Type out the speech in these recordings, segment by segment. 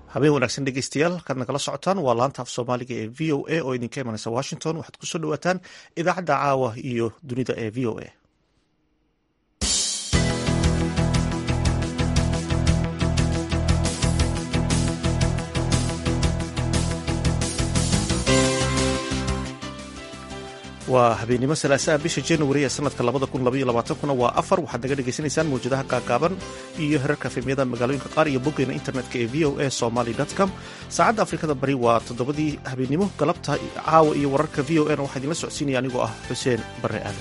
habeen wanaagsan dhegeystayaal halkaad nagala socotaan waa laanta af soomaaliga ee v o a oo idinka imanaysa washington waxaad kusoo dhawaataan idaacadda caawa iyo dunida ee v o a waa habeennimo salaasaha bisha januari ee sanadka kuna waa afar waxaad naga dhegaysanaysaan mawjadaha gaagaaban iyo herarka fimyada magaalooyinka qaar iyo boggeena internetka ee v o a somaly com saacadda afrikada bari waa toddobadii habeennimo galabta caawa iyo wararka v o a na waxaa idinla socodsiinaya anigoo ah xuseen barre aadan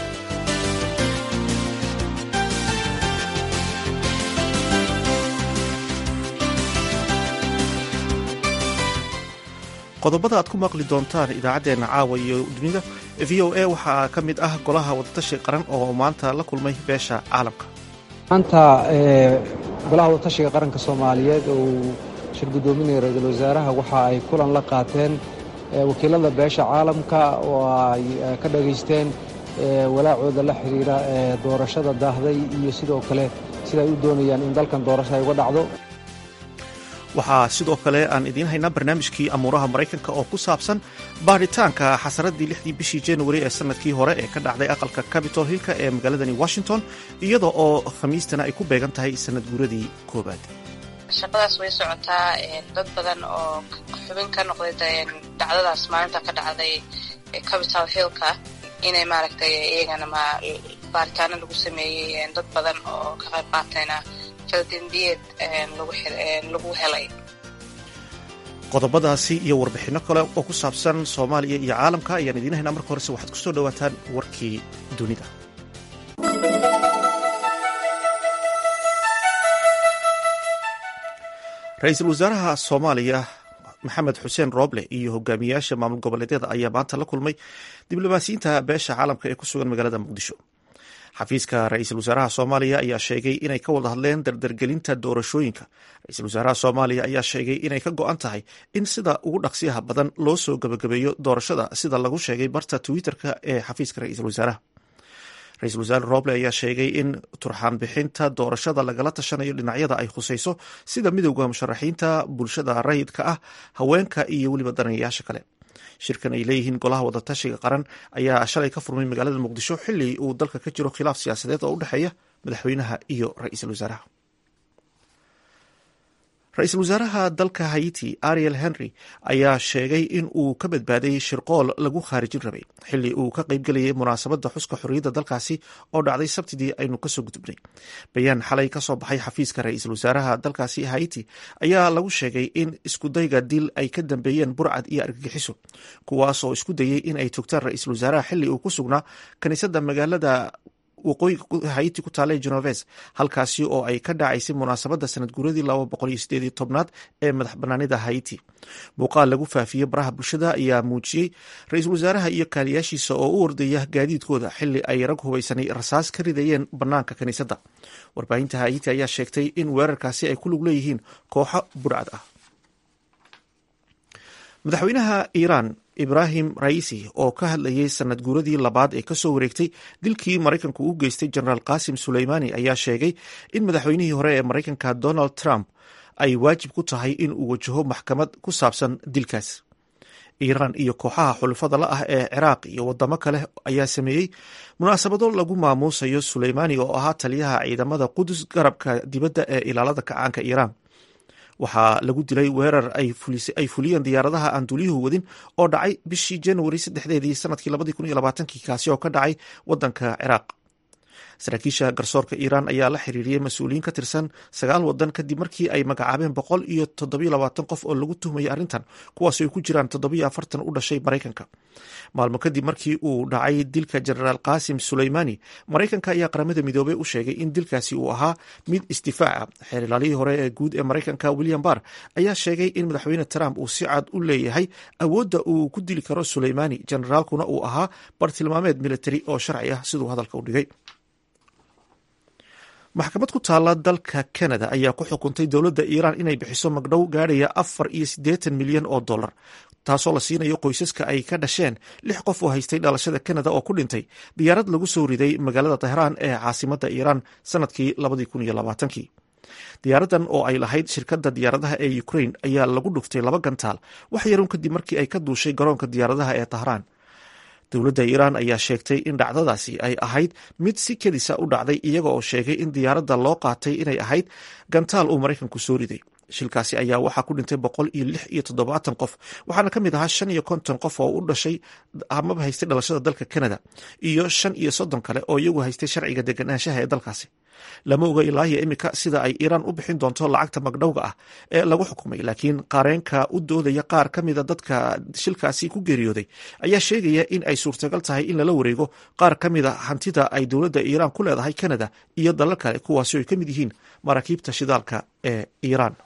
qodobada aad ku maqli doontaan idaacaddeenna caawa iyo dunida v o a waxaa ka mid ah golaha wadatashi qaran oo maanta la kulmay beesha caalamka maanta golaha wadatashiga qaranka soomaaliyeed oo uu shir guddoominaya ra-iisul wasaaraha waxa ay kulan la qaateen wakiilada beesha caalamka oo ay ka dhagaysteen walaacooda la xidhiira doorashada daahday iyo sidoo kale sida ay u doonayaan in dalkan doorasho ay uga dhacdo waxaa sidoo kale aan idiin haynaa barnaamijkii amuuraha maraykanka oo ku saabsan baaritaanka xasaradii lixdii bishii januari ee sanadkii hore ee ka dhacday aqalka capitol hillka ee magaaladani washington iyada oo khamiistana ay ku beegan tahay sanad guuradii koowaad shaqadaas way socotaa dad badan oo xubin ka noqday dhacdadaas maalinta ka dhacday capitol hillka inay maaragtay iyagana baaritaano lagu sameeyey dad badan oo ka qayb qaatayna lagu helay qodobadaasi iyo warbixinno kale oo ku saabsan soomaaliya iyo caalamka ayaan idiin haynaa marka horese waxaad ku soo dhowaataan warkii dunida ra-iisul wasaaraha soomaaliya maxamed xuseen rooble iyo hogaamiyayaasha maamul goboleedyada ayaa maanta la kulmay diblomaasiyiinta beesha caalamka ee ku sugan magaalada muqdisho xafiiska ra-iisul wasaaraha soomaaliya ayaa sheegay inay ka wada hadleen dardargelinta doorashooyinka ra-iisul wasaaraha soomaaliya ayaa sheegay inay ka go-an tahay in sida ugu dhaqsiyaha badan loo soo gebagabeeyo doorashada sida lagu sheegay barta twitter-ka ee xafiiska ra-iisul wasaaraha ra-iisul wasaare roble ayaa sheegay in turxaan bixinta doorashada lagala tashanayo dhinacyada ay khusayso sida midowda musharaxiinta bulshada rayidka ah haweenka iyo weliba daranayaasha kale shirkan ay leeyihiin golaha wadatashiga qaran ayaa shalay ka furmay magaalada muqdisho xili uu dalka ka jiro khilaaf siyaasadeed oo u dhexeeya madaxweynaha iyo ra-iisul wasaaraha ra-iisul wasaaraha dalka haiti ariel henry ayaa sheegay in uu ka badbaaday shirqool lagu khaarijin rabay xili uu ka qaybgelayay munaasabadda xuska xorriyadda dalkaasi oo dhacday sabtidii aynu kasoo gudubnay bayaan xalay kasoo baxay xafiiska ra-iisul wasaaraha dalkaasi haiti ayaa lagu sheegay in iskudayga dil ay ka dambeeyeen burcad iyo argagixiso kuwaasoo isku dayey in ay togtaan ra-iisul wasaaraha xili uu ku sugnaa kaniisadda magaalada waqooyiga haiti ku taala genoves halkaasi oo ay ka dhacaysay munaasabadda sanad guuradii laba boqol iyo sideed iyo tobnaad ee madax banaanida haiti muuqaal lagu faafiyey baraha bulshada ayaa muujiyey ra-iisul wasaaraha iyo kaaliyaashiisa oo u ordaya gaadiidkooda xili ay rag hubaysanay rasaas ka ridayeen banaanka kaniisadda warbaahinta haiti ayaa sheegtay in weerarkaasi ay ku lug leeyihiin kooxo burcad ah madaxweynaha iiraan ibrahim raisi oo ka hadlayay sanad guuradii labaad ee kasoo wareegtay dilkii maraykanku u geystay jenaraal qasim suleymani ayaa sheegay in madaxweynihii hore ee maraykanka donald trump ay waajib ku tahay in uu wajaho maxkamad ku saabsan dilkaas iiraan iyo kooxaha xulufada la ah ee ciraaq iyo wadamo kale ayaa sameeyey munaasabado lagu maamuusayo suleymani oo ahaa taliyaha ciidamada qudus garabka dibadda ee ilaalada kacaanka iiraan waxaa lagu dilay weerar ay fuliyeen diyaaradaha aan duuliyuhu wadin oo dhacay bishii januari saddexdeedii sanadkii labadii kun iyo labaatankii kaasi oo ka dhacay wadanka ciraaq saraakiisha garsoorka iiraan ayaa la xiriiriyey mas-uuliyiin ka tirsan sagaal wadan kadib markii ay magacaabeen boqol iyo toddobiyo labaatan qof oo lagu tuhmayay arrintan kuwaas ay ku jiraan toddobiyo afartan u dhashay maraykanka maalmo kadib markii uu dhacay dilka jenaraal qasim suleymani maraykanka ayaa qaramada midoobey u sheegay in dilkaasi uu ahaa mid isdifaaca xeer ilaalihii hore ee guud ee maraykanka william barr ayaa sheegay in madaxweyne trump uu si cad u leeyahay awoodda uu ku dili karo suleymani jenaraalkuna uu ahaa bartilmaameed militari oo sharci ah siduu hadalka u dhigay maxkamad ku taala dalka canada ayaa ku xukuntay dowladda iiraan inay bixiso magdhow gaadhaya afar iyo siddeetan milyan oo dollar taasoo la siinayo qoysaska ay ka dhasheen lix qof oo haystay dhalashada canada oo ku dhintay diyaarad lagu soo riday magaalada tehraan ee caasimadda iiraan sanadkii labadii kun iyo labaatankii diyaaradan oo ay lahayd shirkadda diyaaradaha ee ukrain ayaa lagu dhuftay laba gantaal wax yarun kadib markii ay ka duushay garoonka diyaaradaha ee tahraan dowladda iiraan ayaa sheegtay in dhacdadaasi ay ahayd mid si kedisa u dhacday iyaga oo sheegay in diyaaradda loo qaatay inay ahayd gantaal uu maraykanku soo riday shilkaasi ayaa waxaa ku dhintay boqol iyo lix iyo toddobaatan qof waxaana ka mid ahaa shan iyo konton qof oo u dhashay amaba haystay dhalashada dalka canada iyo shan iyo soddon kale oo iyagu haystay sharciga deganaanshaha ee dalkaasi lama oga ilaahiya imika sida ay iiraan u bixin doonto lacagta magdhowga ah ee lagu xukumay laakiin qareenka u doodaya qaar ka mida dadka shilkaasi ku geeriyooday ayaa sheegaya in ay suurtagal tahay in lala wareego qaar ka mida hantida ay dowladda iiraan ku leedahay canada iyo dalal kale kuwaasi ay ka mid yihiin maraakiibta shidaalka ee iiraan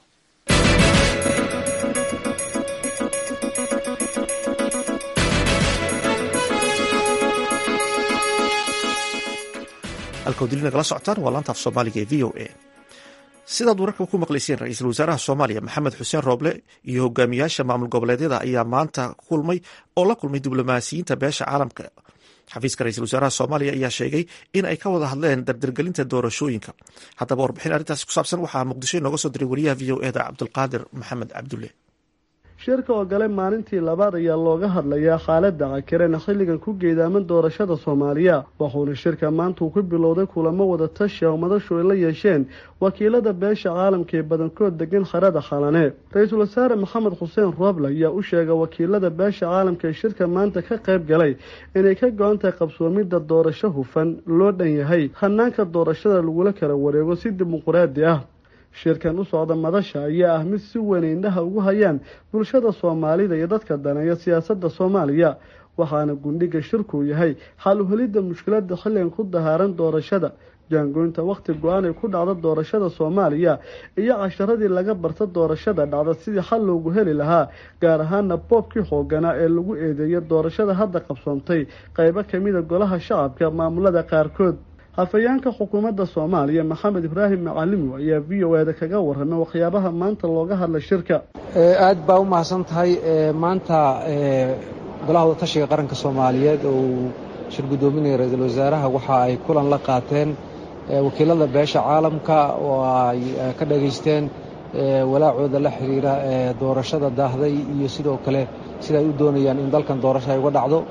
halkawdili nagala socotaan waa laanta af soomaaliga ee v o a sidaad wararka ku maqlayseen ra-iisul wasaaraha soomaaliya maxamed xuseen rooble iyo hogaamiyaasha maamul goboleedyada ayaa maanta kulmay oo la kulmay diblomaasiyiinta beesha caalamka xafiiska ra-isul wasaaraha soomaaliya ayaa sheegay in ay ka wada hadleen dardargelinta doorashooyinka haddaba warbixin arrintaasi ku saabsan waxaa muqdisho inooga soo diray wariyaha v o eda cabdulqaadir maxamed cabdulle shirka oo galay maalintii labaad ayaa looga hadlayaa xaaladda cakireena xilligan ku geedaaman doorashada soomaaliya wuxuuna shirka maanta uu ku bilowday kulamo wada tashi oo madashu ay la yeesheen wakiilada beesha caalamka ee badankood degan xerada xalane ra-iisul wasaare maxamed xuseen rooble ayaa u sheegay wakiilada beesha caalamka ee shirka maanta ka qayb galay inay ka go-an tahay qabsoomidda doorasho hufan loo dhan yahay hanaanka doorashada lagula kala wareego si dimuquraadi ah shirkan u socda madasha ayaa ah mid si weyn indhaha ugu hayaan bulshada soomaalida iyo dadka daneeya siyaasadda soomaaliya waxaana gundhiga shirku yahay xal uhelidda mushkilada xilligan ku dahaaran doorashada jaangoynta wakhti go-aan ay ku dhacda doorashada soomaaliya iyo casharadii laga barta doorashada dhacda sidii xal loogu heli lahaa gaar ahaana boobkii xooganaa ee lagu eedeeyay doorashada hadda qabsoontay qeybo kamida golaha shacabka maamulada qaarkood hafayeenka xukuumadda soomaaliya maxamed ibraahim macalimi ayaa v o eda kaga waramay waxyaabaha maanta looga hadlay shirka aad baa u mahadsan tahay maanta golaha wadatashiga qaranka soomaaliyeed oo uu shir guddoominaya ra-iisul wasaaraha waxa ay kulan la qaateen wakiilada beesha caalamka oo ay ka dhageysteen walaacooda la xiriira doorashada daahday iyo sidoo kale sida ay u doonayaan in dalkan doorasho ay uga dhacdo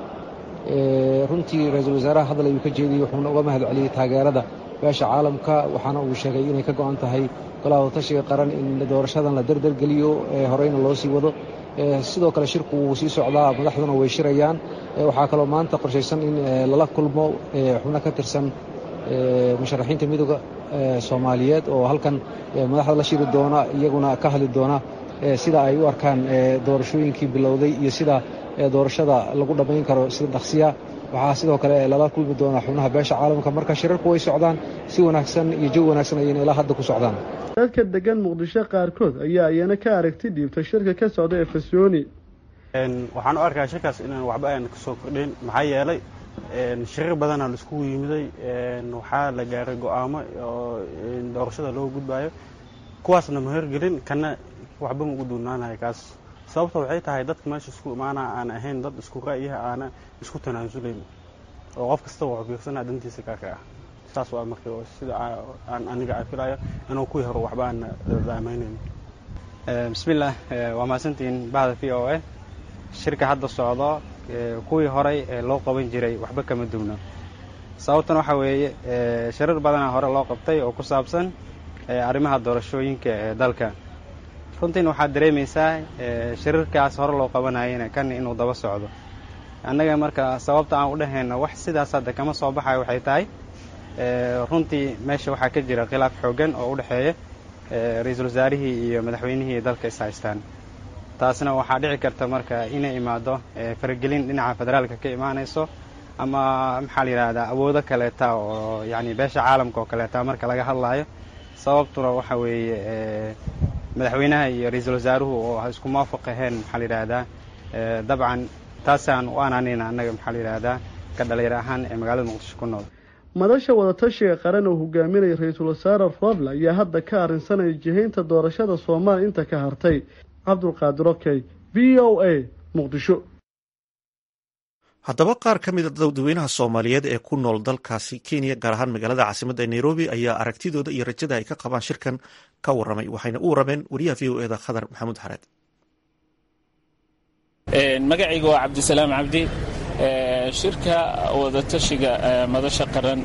runtii ra-iisul wasaaraha hadal ayuu ka jeediyey wuxuuna uga mahad celiyey taageerada beesha caalamka waxaana uu sheegay inay ka go-an tahay golaha wadatashiga qaran in doorashadan la derdergeliyo horeyna loo sii wado sidoo kale shirku wuu sii socdaa madaxduna way shirayaan waxaa kaloo maanta qorshaysan in lala kulmo xubno ka tirsan musharaxiinta midooda soomaaliyeed oo halkan madaxda la shiri doona iyaguna ka hadli doona sida ay u arkaan doorashooyinkii bilowday iyo sida doorashada lagu dhammayn karo sida dhaqsiya waxaa sidoo kale lala kulmi doonaa xubnaha beesha caalamka marka shirarku way socdaan si wanaagsan iyo jawi wanaagsan ayayna ilaa hadda ku socdaan dadka degan muqdisho qaarkood ayaa iyana ka aragti dhiibtay shirka ka socda ee fasyooni waxaan u arkaa shirkaas inaan waxba aan kasoo kordhin maxaa yeelay shirar badanaa laiskugu yimiday waxaa la gaaray go-aamo oo doorashada loo gudbayo kuwaasna ma horgelin kana waxba ma ugu duunaanayo kaas sababta waxay tahay dadka meesha isku imaana aan ahayn dad isku ra'yaha aana isku tanaasulayn oo qof kasta wuxuu fiirsanaa dantiisa kaaka ah saas waa marka sida aan aniga aan filayo inuu kuwii hore waxba aan daamaynayn bismillaah waa mahadsantihiin bahda v o a shirka hadda socdo kuwii horey ee loo qaban jiray waxba kama duwno sababtan waxaa weeye shirar badanaa hore loo qabtay oo ku saabsan arrimaha doorashooyinka ee dalka runtiina waxaad dareemaysaa shirarkaas hore loo qabanayana kan inuu daba socdo annaga marka sababta aan u dhahayno wax sidaas hadda kama soo baxayo waxay tahay runtii meesha waxaa ka jira khilaaf xoogan oo u dhexeeya ra-iisul wasaarihii iyo madaxweynihii dalka is haystaan taasna waxaa dhici karta marka inay imaado faragelin dhinaca federaalka ka imaanayso ama maxaa la yidhahdaa awoodo kaleeta oo yacni beesha caalamka oo kaleeta marka laga hadlaayo sababtuna waxa weeye madaxweynaha iyo ra-iisul wasaaruhu oo isku muwaafaq ahayn maxaa la yidhaahdaa dabcan taasaan u anaanayna annaga maxaa la yidhaahdaa ka dhalinyar ahaan ee magaalada muqdisho ku nool madasha wadatashiga qaran oo hogaaminaya ra-iisul wasaare roble ayaa hadda ka arrinsanaya jihaynta doorashada soomaaliya inta ka hartay cabdulqaadir okey v o a muqdisho haddaba qaar ka mida dadweynaha soomaaliyeed ee ku nool dalkaasi kenya gaar ahaan magaalada caasimadda nairobi ayaa aragtidooda iyo rajada ay ka qabaan shirkan ka waramay waxayna u warameen wariyaha v o eda khadar maxamuud xareed magacayga waa cabdisalaam cabdi shirka wadatashiga madasha qaran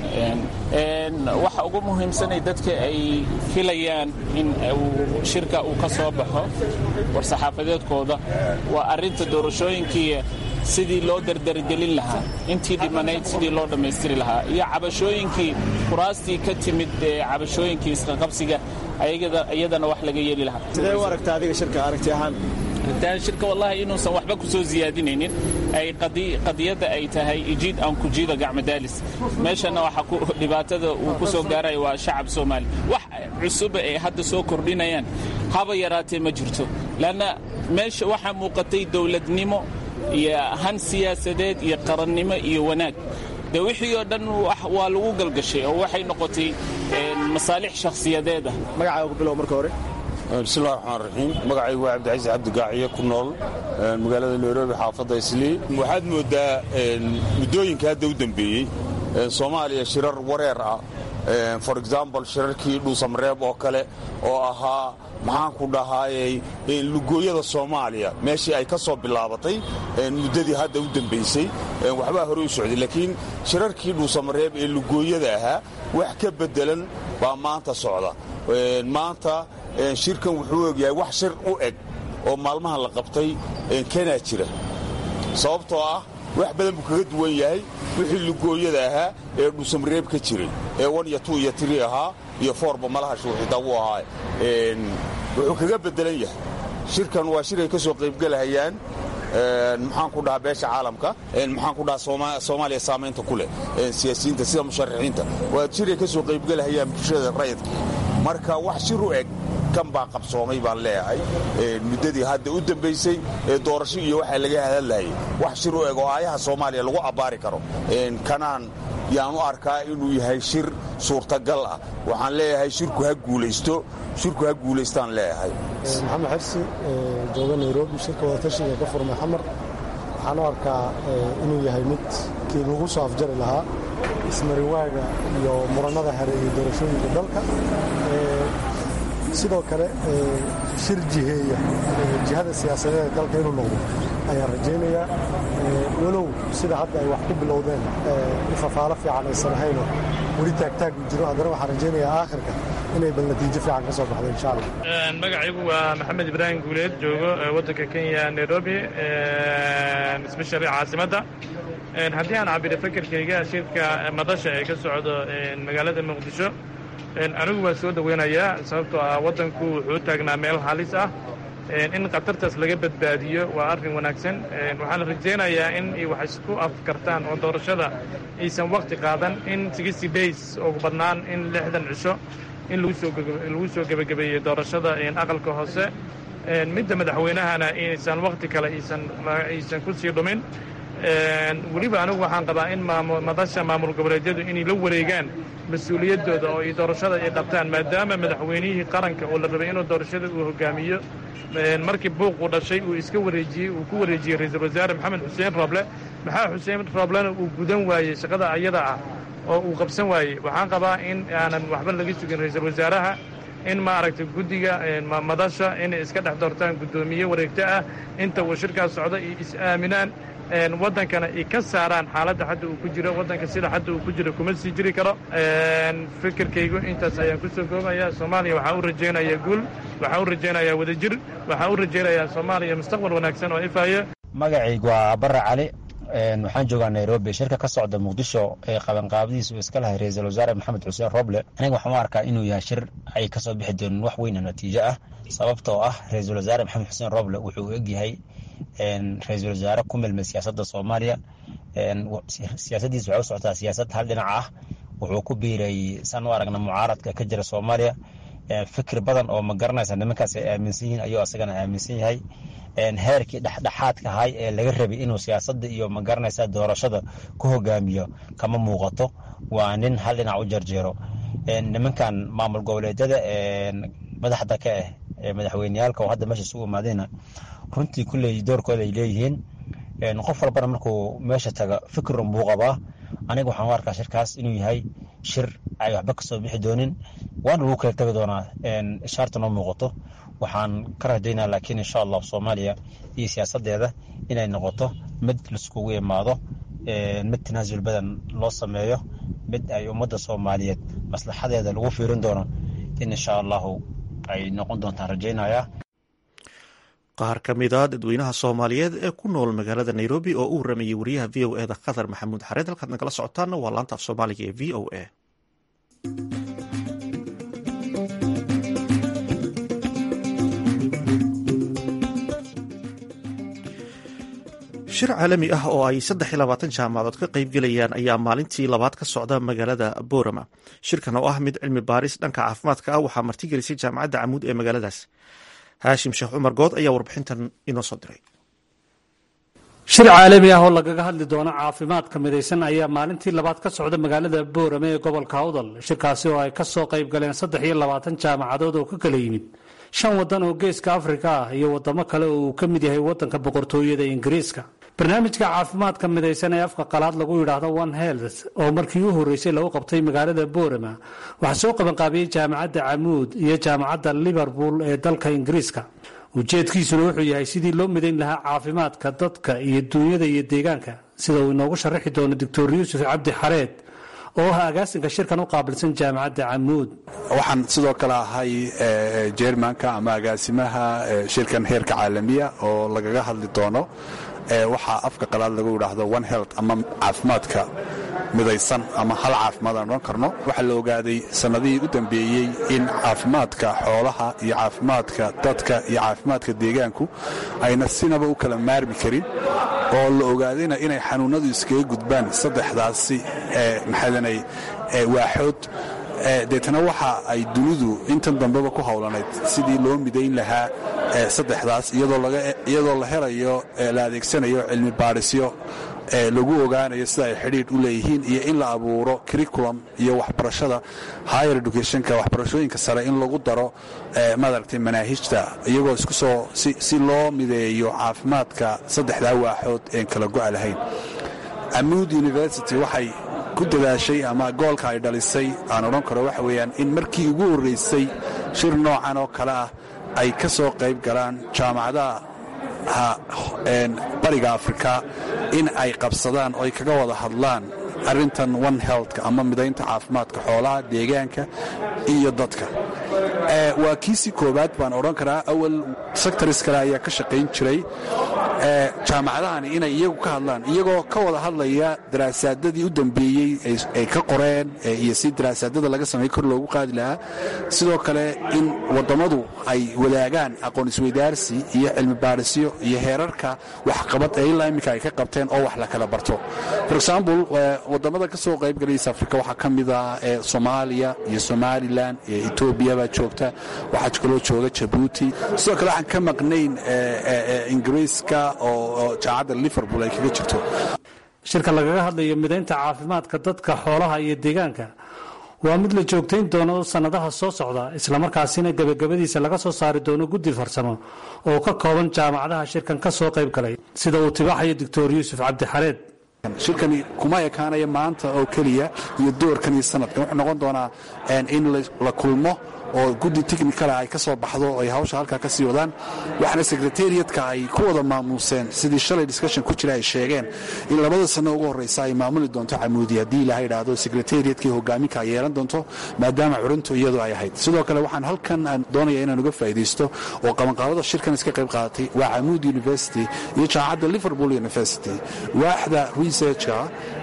waxa ugu muhiimsanay dadka ay filayaan in shirka uu ka soo baxo war-saxaafadeedkooda waa arrinta doorashooyinkii sidii loo dardargelin lahaa intii dhimanayd sidii loo dhammaystiri lahaa iyo cabashooyinkii kuraastii ka timid cabashooyinkii isqaqabsiga iyadana wax laga yeeli lahaa sidee u aragta adiga shirka aragti ahaan shirka wallahi inuusan waxba ku soo ziyaadinaynin ay qadiyadda ay tahay ijiid aan kujiida gacmadaalis meeshana waxa dhibaatada uu ku soo gaaraya waa shacab soomaali wax cusuba ay hadda soo kordhinayaan haba yaraatee ma jirto leanna meesha waxaa muuqatay dowladnimo iyo han siyaasadeed iyo qarannimo iyo wanaag de wixii oo dhan waa lagu galgashay oo waxay noqotay masaalix shakhsiyadeed ah magacaaga ku bilow marka hore bismillahi raxmaan raxiim magacaygu waa cabdicasiis cabdigaaciye ku nool magaalada nairobi xaafadda islii waxaad mooddaa muddooyinka hadda u dembeeyey soomaaliya shirar wareer ah for example shirarkii dhuusamareeb oo kale oo ahaa maxaanku dhahaayey lugooyada soomaaliya meeshii ay ka soo bilaabatay muddadii hadda u dembaysay waxbaa hore u socday laakiin shirarkii dhuusamareeb ee lugooyada ahaa wax ka beddelan baa maanta socda maanta shirkan wuxuu egyahay wax shir u eg oo maalmahan la qabtay kanaa jira sababtoo ah wax badan buu kaga duwan yahay wixii lugooyada ahaa ee dhuusamareeb ka jiray ee wan iyo tu iyo tiri ahaa iyo foorba malaha shuuxitaa wuu ahaa wuxuu kaga beddelan yahay shirkan waa shir ay ka soo qaybgelahayaan maxaan ku dhahaa beesha caalamka maxaan ku dhahaa soomaaliya saamaynta ku leh siyaasiyiinta sida musharaxiinta waa shir ay ka soo qaybgelahayaan bulshada rayidka marka wax shir u eg kan baa qabsoomay baan leeyahay muddadii hadda u dambaysay ee doorasho iyo waxaa laga hadallayay wax shir u eg oo aayaha soomaaliya lagu abbaari karo kanaan yaan u arkaa inuu yahay shir suurtagal ah waxaan leeyahay shirku ha guulaysto shirku ha guulaystaan leeyahay maxamed xirsi jooga nairobi shirka wadatashiga ka furmay xamar waxaan u arkaa inuu yahay mid kii lagu soo afjari lahaa ismariwaaga iyo murannada hareeyey doorashooyinka dalka sidoo kale shir jiheeya jihada siyaasadeed dalka inuu noqdo ayaan rajaynayaa walow sida hadda ay wax ku bilowdeen ifafaalo fiican aysan ahaynoo weli taagtaag u jiro haddana waxaan rajaynayaa aakhirka inay bal natiijo fiican ka soo baxdo insha allah magacaygu waa maxamed ibraahim guuleed joogo waddanka kenya nairobi especially caasimadda haddii aan cabiro fakerkayga shirka madasha ee ka socdo magaalada muqdisho anigu waa soo dhoweynayaa sababtoo ah waddanku wuxuu taagnaa meel halis ah in khatartaas laga badbaadiyo waa arrin wanaagsan waxaan rajaynayaa in ay wax isku afkartaan oo doorashada aysan wakhti qaadan in sixty days ugu badnaan in lixdan cisho in lagu soo gebagabeeyey doorashada aqalka hoose midda madaxweynahana inaysan wakhti kale aysan ku sii dhumin weliba anigu waxaan qabaa in madasha maamul goboleedyadu inay la wareegaan mas-uuliyaddooda oo ay doorashada ay qabtaan maadaama madaxweynihii qaranka oo la rabay inuu doorashada uu hogaamiyo markii buuquu dhashay uu iska wareejiyey uu ku wareejiyey ra-iisul wasaare maxamed xuseen roble maxaa xuseen roblena uu gudan waayey shaqada ayada ah oo uu qabsan waayey waxaan qabaa in aanan waxba laga sugin ra-iisul wasaaraha in maaragtay guddiga madasha inay iska dhex doortaan guddoomiye wareegto ah inta uu shirkaas socdo iyo is-aaminaan waddankana ay ka saaraan xaaladda hadda uu ku jiro waddanka sida hadda uu ku jiro kuma sii jiri karo fikirkaygu intaas ayaan ku soo koobaya soomaaliya waxaa u rajaynayaa guul waxaa u rajaynayaa wadajir waxaa u rajaynayaa soomaaliya mustaqbal wanaagsan oo ifaya magacaygu waa barre cali waxaan joogaa nairobi shirka ka socda muqdisho ee qabanqaabadiisa uu iska lahay ra-iisul wasaare maxamed xuseen roble aniga waxaan u arkaa inuu yahay shir ay kasoo bixi doonin wax weyna natiijo ah sababtoo ah ra-iisul wasaare maxamed xuseen roble wuxuu egyahay ra-iisul wasaare ku milmay siyaasadda soomaaliya siyaasadiisa waxay u socotaa siyaasad hal dhinac ah wuxuu ku biiray san u aragna mucaaradka ka jira soomaaliya fikir badan oo ma garanaysa nimankaas ay aaminsan yihiin ayuu asagana aaminsan yahay heerkii dhexdhexaadka ahay ee laga rabay inuu siyaasadda iyo ma garanaysa doorashada ku hogaamiyo kama muuqato waa nin hal dhinac u jarjeero nimankan maamul goboleedyada madaxda ka ah ee madaxweyneyaalka oo hadda meesha isugu imaadayna runtii kulley doorkooda ay leeyihiin qof walbana markuu meesha taga fikirun buu qabaa aniga waxaan u arkaa shirkaas inuu yahay shir ay waxba kasoo bixi doonin waana lagu kala tegi doonaa ishaarta noo muuqato waxaan ka rajaynaa laakiin insha allah soomaaliya iyo siyaasadeeda inay noqoto mid laiskugu imaado mid tanaasul badan loo sameeyo mid ay ummadda soomaaliyeed maslaxadeeda lagu fiirin doono in insha allahu ay noqon doontaan rajaynayaa qaar ka mid a dadweynaha soomaaliyeed ee ku nool magaalada nairobi oo u waramayay wariyaha v o eda qatar maxamuud xareed halkaad nagala socotaana waa laanta af soomaaliga ee v o a shir caalami ah oo ay saddex iyo labaatan jaamacadood ka qaybgelayaan ayaa maalintii labaad ka socda magaalada borama shirkan oo ah mid cilmi baaris dhanka caafimaadka ah waxaa martigelisay jaamacadda camuud ee magaaladaas haashim sheekh cumar good ayaa warbixintan inoo soo diray shir caalami ah oo lagaga hadli doono caafimaadka midaysan ayaa maalintii labaad ka socda magaalada boorame ee gobolka awdal shirkaasi oo ay ka soo qayb galeen saddex iyo labaatan jaamacadood oo ka kala yimid shan waddan oo geeska afrika ah iyo waddamo kale oo uu ka mid yahay waddanka boqortooyada ingiriiska barnaamijka caafimaadka midaysan ee afka qalaad lagu yidhaahdo one health oo markii u horreysay lagu qabtay magaalada boorama waxaa soo qabanqaabiyey jaamacadda camuud iyo jaamacadda liverpool ee dalka ingiriiska ujeedkiisuna wuxuu yahay sidii loo midayn lahaa caafimaadka dadka iyo duunyada iyo deegaanka sida uu inoogu sharaxi doono doctor yuusuf cabdi xareed oo ah agaasinka shirkan u qaabilsan jaamacadda camuud waxaan sidoo kale ahay jermanka ama agaasimaha shirkan heerka caalamiya oo lagaga hadli doono waxaa afka qalaad lagu yidhaahdo one health ama caafimaadka midaysan ama hal caafimaad aan odhan karno waxaa la ogaaday sannadihii u dambeeyey in caafimaadka xoolaha iyo caafimaadka dadka iyo caafimaadka deegaanku ayna sinaba u kala maarmi karin oo la ogaadayna inay xanuunnadu iskaga gudbaan saddexdaasi maxaadanay waaxood deetana waxa ay dunidu intan dambeba ku howlanayd sidii loo midayn lahaa saddexdaas iyadoo la helayo la adeegsanayo cilmi baadhisyo lagu ogaanayo sida ay xidhiidh u leeyihiin iyo in la abuuro curriculum iyo waxbarashada higher educationka waxbarashooyinka sare in lagu daro maaragtay manaahijta iyagoo isku soo si loo mideeyo caafimaadka saddexdaa waaxood een kala go'a lahayn amuud university waxay ku dadaashay ama goolka ay dhalisay aan odhan karo waxa weeyaan in markii ugu horraysay shir noocan oo kale ah ay ka soo qayb galaan jaamacadaha bariga afrika in ay qabsadaan oo ay kaga wada hadlaan arrintan one healthka ama midaynta caafimaadka xoolaha deegaanka iyo dadka waa kiisii koowaad baan odhan karaa awal sectors kale ayaa ka shaqayn jiray jaamacadahani inay iyagu ka hadlaan iyagoo ka wada hadlaya daraasaadadii u dambeeyey ay ka qoreen iyo si daraasaadada laga sameey kor loogu qaadi lahaa sidoo kale in wadammadu ay wadaagaan aqoon isweydaarsi iyo cilmi baarisyo iyo heerarka waxqabad ee ilaa iminka ay ka qabteen oo wax la kala barto for example wadamada ka soo qaybgalaysa afrika waxaa ka mid ah soomaaliya iyo somalilan iyo etoobiya baa joogta waxaa kaloo jooga jabuuti sidoo kale waxaan ka maqnayn ingiriiska oo jaamacadda liverpool ay kaga jirto shirka lagaga hadlayo midaynta caafimaadka dadka xoolaha iyo deegaanka waa mid la joogtayn doono sannadaha soo socda islamarkaasina gebagabadiisa laga soo saari doono guddi farsamo oo ka kooban jaamacadaha shirkan ka soo qayb galay sida uu tibaaxayo doctor yuusuf cabdixareed shirkani kuma ekaanaya maanta oo keliya iyo doorkan iyo sanadkan wuxuu noqon doonaa in la kulmo oo guddi technicala ay ka soo baxdo oo ay hawsha halkaa ka sii wadaan waxaana secretariatka ay ku wada maamuuseen sidii shalay discussion ku jira ay sheegeen in labada sanno ugu horreysa ay maamuli doonto camuudi haddii ilaha idhaahdo secretariatkii hogaaminka ay yeelan doonto maadaama curintu iyadu ay ahayd sidoo kale waxaan halkan doonaya inaan uga faa'iidaysto oo qabanqaabada shirkan iska qayb qaadatay waa camuud university iyo jaamacadda liverpool university waaxda researchka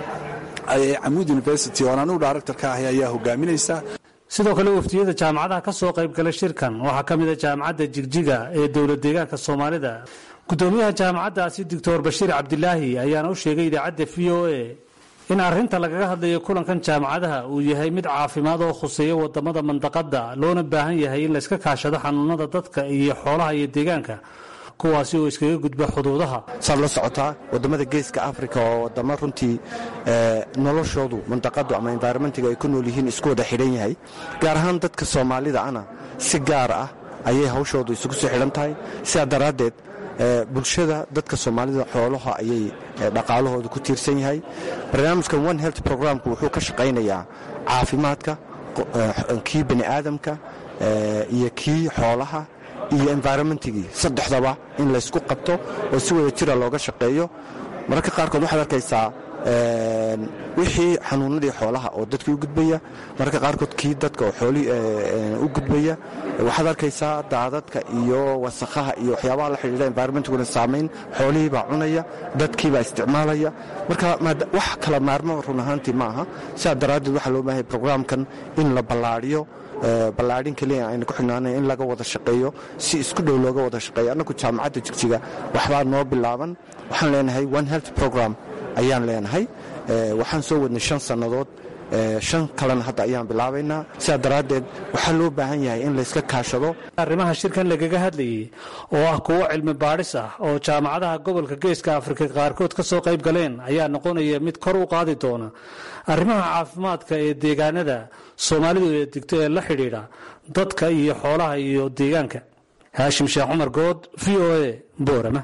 ee camuud university oo anugu director ka ahay ayaa hogaaminaysa sidoo kale waftiyada jaamacadaha ka soo qayb gala shirkan waxaa ka mid a jaamacadda jigjiga ee dowlad deegaanka soomaalida gudoomiyaha jaamacaddaasi doctor bashiir cabdilaahi ayaana u sheegay idaacadda v o a in arrinta lagaga hadlayo kulankan jaamacadaha uu yahay mid caafimaad oo khuseeya wadamada mandaqada loona baahan yahay in layska kaashado xanuunada dadka iyo xoolaha iyo deegaanka kuwaasi oo iskaga gudba xuduudaha saad la socotaa wadamada geeska africa oo wadamo runtii noloshoodu mandaqadu ama environmentiga ay ku nool yihiin isku wada xidhan yahay gaar ahaan dadka soomaalida ana si gaar ah ayay hawshoodu isugu soo xidhan tahay sidaa daraaddeed bulshada dadka soomaalida xoolaha ayay dhaqaalahooda ku tiirsan yahay barnaamijkan one health programku wuxuu ka shaqaynayaa caafimaadka kii bani aadamka iyo kii xoolaha iyo environmentigii saddexdaba in laysku qabto oo si wada jira looga shaqeeyo mararka qaarkood waxaad arkaysaa wixii xanuunadii xoolaha oo dadkii u gudbaya mararka qaarkood kii dadka oo xoolii u gudbaya waxaad arkaysaa daadadka iyo wasakhaha iyo waxyaabaha la xidhiidha environmentiguna saamayn xoolihiibaa cunaya dadkiibaa isticmaalaya marka wax kala maarmo run ahaantii ma aha sidaa daraaddeed waxaa loo baahay brograamkan in la ballaadhiyo ballaadhin keliya ayna ku xidhnaanayn in laga wada shaqeeyo si isku dhow looga wada shaqeeyo annagu jaamacadda jigjiga waxbaa noo bilaaban waxaan leenahay one health program ayaan leenahay waxaan soo wadnay shan sannadood shan kalena hadda ayaan bilaabaynaa sidaa daraaddeed waxaa loo baahan yahay in layska kaashado arrimaha shirkan lagaga hadlayay oo ah kuwo cilmi baadhis ah oo jaamacadaha gobolka geeska afrika qaarkood ka soo qayb galeen ayaa noqonaya mid kor u qaadi doona arrimaha caafimaadka ee deegaanada soomaalidu ee digto ee la xidhiidha dadka iyo xoolaha iyo deegaanka haashim sheekh cumar good v o a boorama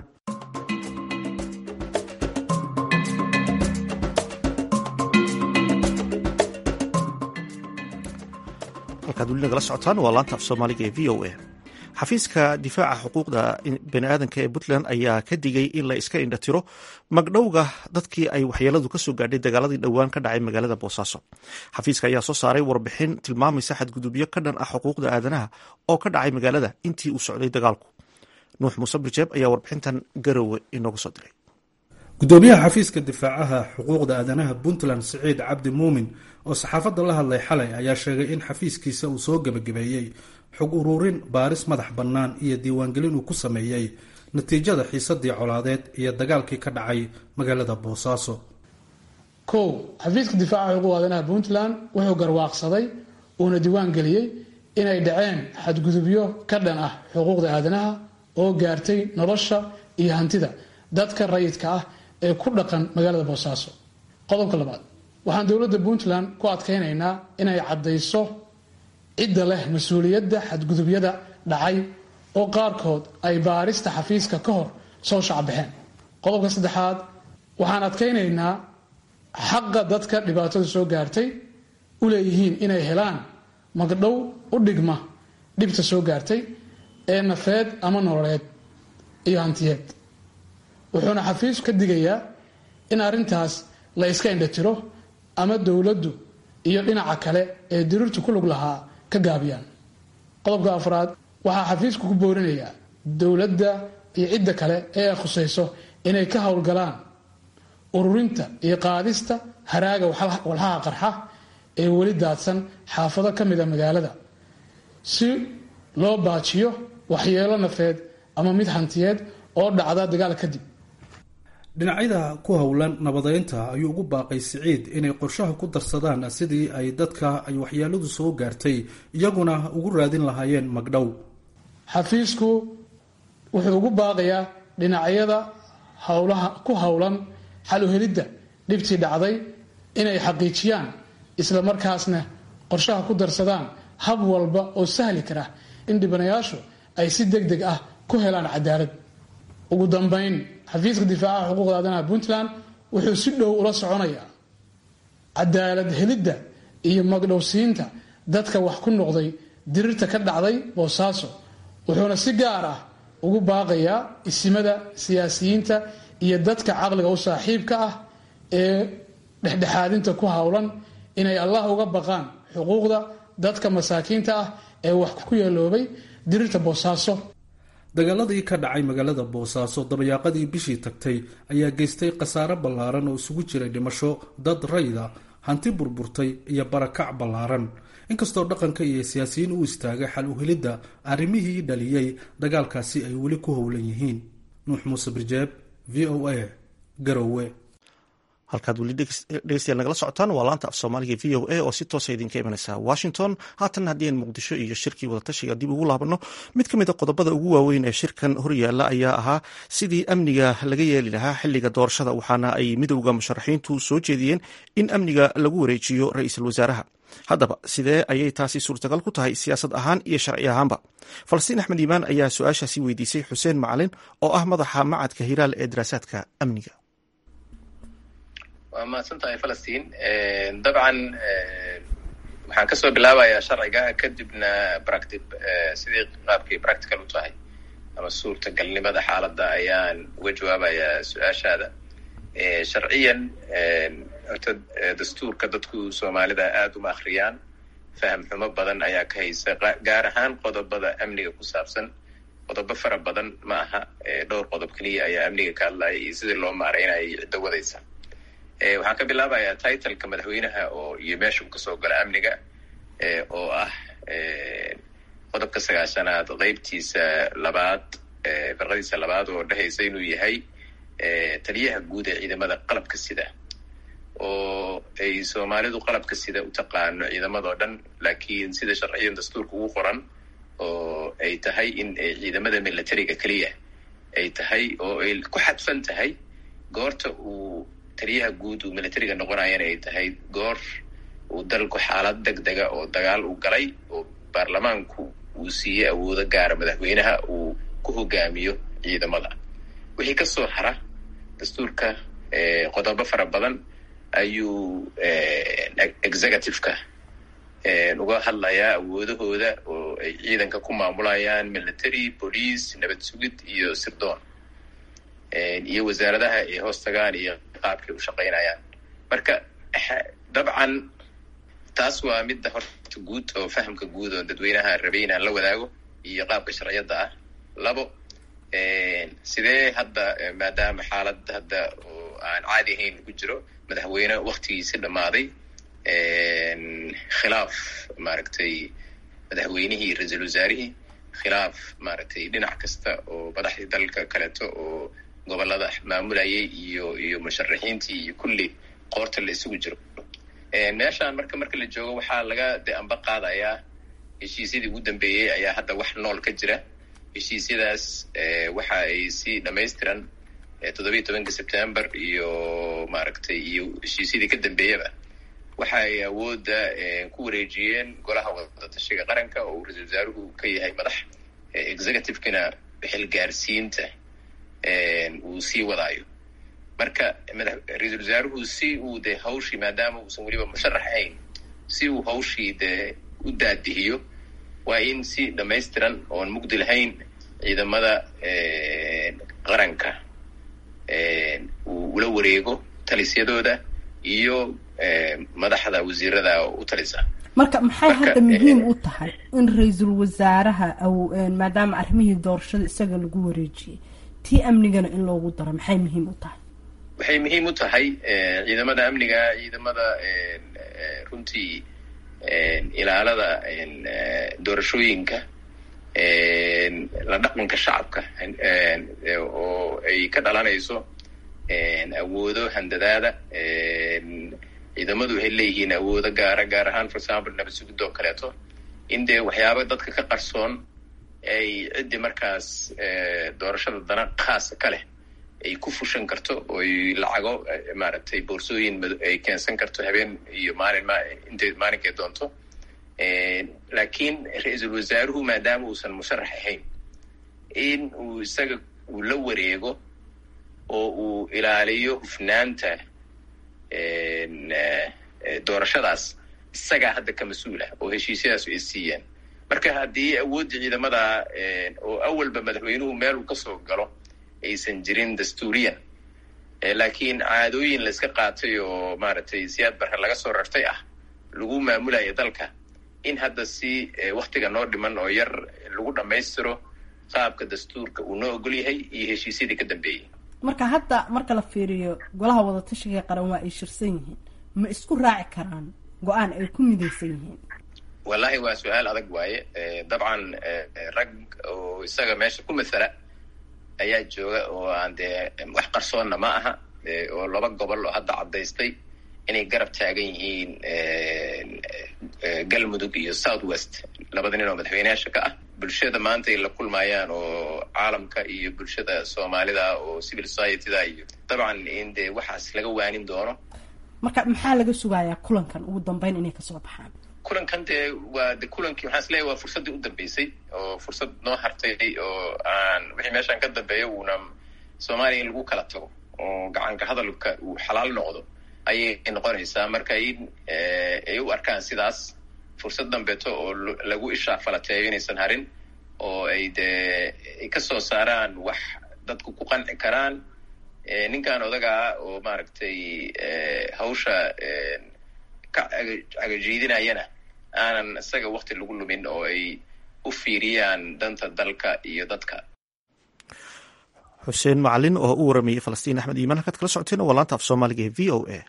halkaad weli nagala socotaan waa laanta af soomaaliga ee v o a xafiiska difaaca xuquuqda baniaadanka ee puntland ayaa ka digay in la iska indhatiro magdhowga dadkii ay waxyeeladu kasoo gaadhay dagaaladii dhowaan ka dhacay magaalada boosaaso xafiiska ayaa soo saaray warbixin tilmaamaysa xadgudubyo ka dhan ah xuquuqda aadanaha oo ka dhacay magaalada intii uu socday dagaalku nuux muuse birjeeb ayaa warbixintan garowe inooga soo diray gudoomiyaha xafiiska difaacaha xuquuqda aadanaha puntland siciid cabdi muumin oo saxaafadda la hadlay xalay ayaa sheegay in xafiiskiisa uu soo gebagabeeyey xog ururin baaris madax bannaan iyo diiwaangelin uu ku sameeyey natiijada xiisadii colaadeed iyo dagaalkii ka dhacay magaalada boosaaso kow xafiiska difaaca xuquuqda aadanaha puntland wuxuu garwaaqsaday uuna diiwaan geliyey inay dhaceen xadgudubyo ka dhan ah xuquuqda aadanaha oo gaartay nolosha iyo hantida dadka rayidka ah ee ku dhaqan magaalada boosaaso qodobka labaad waxaan dowladda puntland ku adkaynaynaa inay caddayso cidda leh mas-uuliyadda xadgudubyada dhacay oo qaarkood ay baarista xafiiska ka hor soo shacbaxeen qodobka saddexaad waxaan adkaynaynaa xaqa dadka dhibaatada soo gaartay u leeyihiin inay helaan magdhow u dhigma dhibta soo gaartay ee nafeed ama nololeed iyo hantiyeed wuxuuna xafiisku ka digayaa in arrintaas la iska indhatiro ama dowladdu iyo dhinaca kale ee diriirtu ku lug lahaa ka gaabiyaan qodobka afraad waxaa xafiisku ku boorinayaa dowladda iyo cidda kale ee ay khusayso inay ka howlgalaan ururinta iyo qaadista haraaga walhaha qarxa ee weli daadsan xaafado ka mida magaalada si loo baajiyo waxyeelo nafeed ama mid hantiyeed oo dhacda dagaal kadib dhinacyada ku howlan nabadeynta ayuu ugu baaqay siciid inay qorshaha ku darsadaan sidii ay dadka ay waxyeeladu soo gaartay iyaguna ugu raadin lahaayeen magdhow xafiisku wuxuu ugu baaqayaa dhinacyada howlaha ku howlan xal u helidda dhibtii dhacday inay xaqiijiyaan isla markaasna qorshaha ku darsadaan hab walba oo sahli kara in dhibanayaashu ay si deg deg ah ku helaan cadaalad ugu dambayn xafiiska difaacaha xuquuqda aadanaha puntland wuxuu si dhow ula soconayaa cadaalad helidda iyo magdhowsiinta dadka wax ku noqday diriirta ka dhacday boosaaso wuxuuna si gaar ah ugu baaqayaa isimada siyaasiyiinta iyo dadka caqliga u saaxiibka ah ee dhexdhexaadinta ku howlan inay allah uga baqaan xuquuqda dadka masaakiinta ah ee wax ku yeeloobay diriirta boosaaso dagaaladii ka dhacay magaalada boosaaso dabayaaqadii bishii tagtay ayaa geystay khasaare ballaaran oo isugu jiray dhimasho dad rayda hanti burburtay iyo barakac ballaaran inkastoo dhaqanka iyo siyaasiyiin u istaagay xal u helidda arrimihii dhaliyey dagaalkaasi ay weli ku howlan yihiin nuux muuse birjeeb v o a garowe halkaad weli dhegeystayaal nagala socotaan waa laanta af soomaaliga v o a oo si toosa idinka imanaysa washington haatan haddii aan muqdisho iyo shirkii wadatashiga dib ugu laabanno mid ka mid a qodobada ugu waaweyn ee shirkan horyaala ayaa ahaa sidii amniga laga yeeli lahaa xiliga doorashada waxaana ay midowda musharaxiintu soo jeediyeen in amniga lagu wareejiyo ra-iisul wasaaraha haddaba sidee ayay taasi suurtagal ku tahay siyaasad ahaan iyo sharci ahaanba falastiin axmed iimaan ayaa su-aashaasi weydiisay xuseen macalin oo ah madaxa macadka hiraal ee daraasaadka amniga waa mahadsan tahay falastiin dabcan waxaan kasoo bilaabayaa sharciga kadibna practi sidii qaabkii practical u tahay ama suurtagalnimada xaaladda ayaan uga jawaabayaa su-aashaada sharciyan horta dastuurka dadku soomaalida aada uma akhriyaan faham xumo badan ayaa ka haysa gaar ahaan qodobada amniga ku saabsan qodobo fara badan ma aha dhowr qodob keliya ayaa amniga ka hadlaya iyo sidii loo maareynayo iyo ciddo wadaysa waxaan ka bilaabayaa titleka madaxweynaha oo iyo meesha uu kasoo gala amniga oo ah qodobka sagaashanaad qeybtiisa labaad firqadiisa labaad oo dhehaysa inuu yahay taliyaha guud ee ciidamada qalabka sida oo ay soomaalidu qalabka sida u taqaano ciidamadoo dhan laakiin sida sharciyan dastuurka ugu qoran oo ay tahay in ciidamada militariga keliya ay tahay oo ay ku xadfan tahay goorta uu taliyaha guud uu militariga noqonayana ay tahay goor uu dalku xaalad deg dega oo dagaal u galay oo baarlamaanku uu siiyey awoodo gaara madaxweynaha uu ku hogaamiyo ciidamada wixii kasoo hara dastuurka qodobo fara badan ayuu executive-ka uga hadlayaa awoodahooda oo ay ciidanka ku maamulayaan military police nabad sugid iyo sirdoon iyo wasaaradaha ay hoos tagaan iyo qaabkay u shaqaynayaan marka dabcan taas waa midda horta guud oo fahamka guud oo dadweynaha rabay inaan la wadaago iyo qaabka sharciyadda ah labo sidee hadda maadaama xaalad hadda oo aan caadi ahayn ku jiro madaxweyne waktigiisi dhammaaday khilaaf maaragtay madaxweynihii ra-iisul wasaarihii khilaaf maaragtay dhinac kasta oo madaxdii dalka kaleeto oo gobolada maamulayay iyo iyo musharaxiintii iyo kulli qoorta la isugu jiro meeshaan marka marka la joogo waxaa laga de amba qaadayaa heshiisyadii ugu dambeeyey ayaa hadda wax nool ka jira heshiisyadaas waxa ay si dhamaystiran toddobiyi tobanka september iyo maaragtay iyo heshiisyadii ka dambeeyaba waxa ay awoodda ku wareejiyeen golaha wadatashiga qaranka oo uu ra-isul wasaaruhu ka yahay madax executive-kina xilgaarsiinta uu sii wadaayo marka ra-iisul wasaaruhu si uu de hawshii maadaama uusan weliba musharax ahayn si uu hawshii de u daadihiyo waa in si dhamaystiran oon mugdi lahayn ciidamada qaranka uu ula wareego talisyadooda iyo madaxda wasiirada u talisa marka maxay hadda muhiim u tahay in ra-iisul wasaaraha maadaama arrimihii doorashada isaga lagu wareejiyey tii amnigana in loogu daro maxay muhiim u tahay waxay muhiim u tahay ciidamada amniga ciidamada runtii ilaalada doorashooyinka la dhaqanka shacabka oo ay ka dhalanayso awoodo handadaada ciidamadu waxay leeyihiin awoodo gaara gaar ahaan for example nabad sugid oo kaleeto in dee waxyaaba dadka ka qarsoon ay ciddii markaas doorashada dana khaasa ka leh ay ku fushan karto oy lacago maaragtay boorsooyin ay keensan karto habeen iyo maalin ma intay maalinkay doonto laakiin ra-iisul wasaaruhu maadaama uusan musharax ahayn in uu isaga uu la wareego oo uu ilaaliyo hufnaanta doorashadaas isagaa hadda ka mas-uul ah oo heshiisyadaas ay siiyeen marka haddii awooddii ciidamada oo awalba madaxweynuhu meel uu kasoo galo aysan jirin dastuuriyan laakiin caadooyin la iska qaatay oo maaragtay siyaad barre laga soo rartay ah lagu maamulaya dalka in hadda si waktiga noo dhiman oo yar lagu dhammaystiro qaabka dastuurka uu noo ogol yahay iyo heshiisyadii ka dambeeyey marka hadda marka la fiiriyo golaha wadatashiga qaran waa ay shirsan yihiin ma isku raaci karaan go-aan ay ku midaysan yihiin wallahi waa su-aal adag waaye dabcan rag oo isaga meesha ku mathala ayaa jooga oo aan dee wax qarsoonna ma aha oo laba gobol oo hadda caddaystay inay garab taagan yihiin galmudug iyo south west labada nin oo madaxweyneyaasha ka ah bulshada maanta ay la kulmayaan oo caalamka iyo bulshada soomaalida oo civil society-da iyo dabcan in dee waxaas laga waanin doono marka maxaa laga sugayaa kulankan ugu dambeyn inay kasoo baxaan kulankan dee waa de kulankii waxaan is leeyahay waa fursaddii u dambeysay oo fursad noo hartay oo aan wixii meeshaan ka dambeeya uuna soomaaliya in lagu kala tago oo gacanka hadalka uu xalaal noqdo ayay noqonaysaa marka in ay u arkaan sidaas fursad dambeeto oo lagu ishaa falateeyo inaysan harin oo ay dee ay ka soo saaraan wax dadku ku qanci karaan ninkan odagaa oo maaragtay hawsha ka cagajiidinayana aanan isaga wakti lagu lumin oo ay u fiiriyaan danta dalka iyo dadka xuseen macalin oo u waramayey falastiin axmed iimaan halkaad kala socoteen waa laanta af soomaaliga ee v o a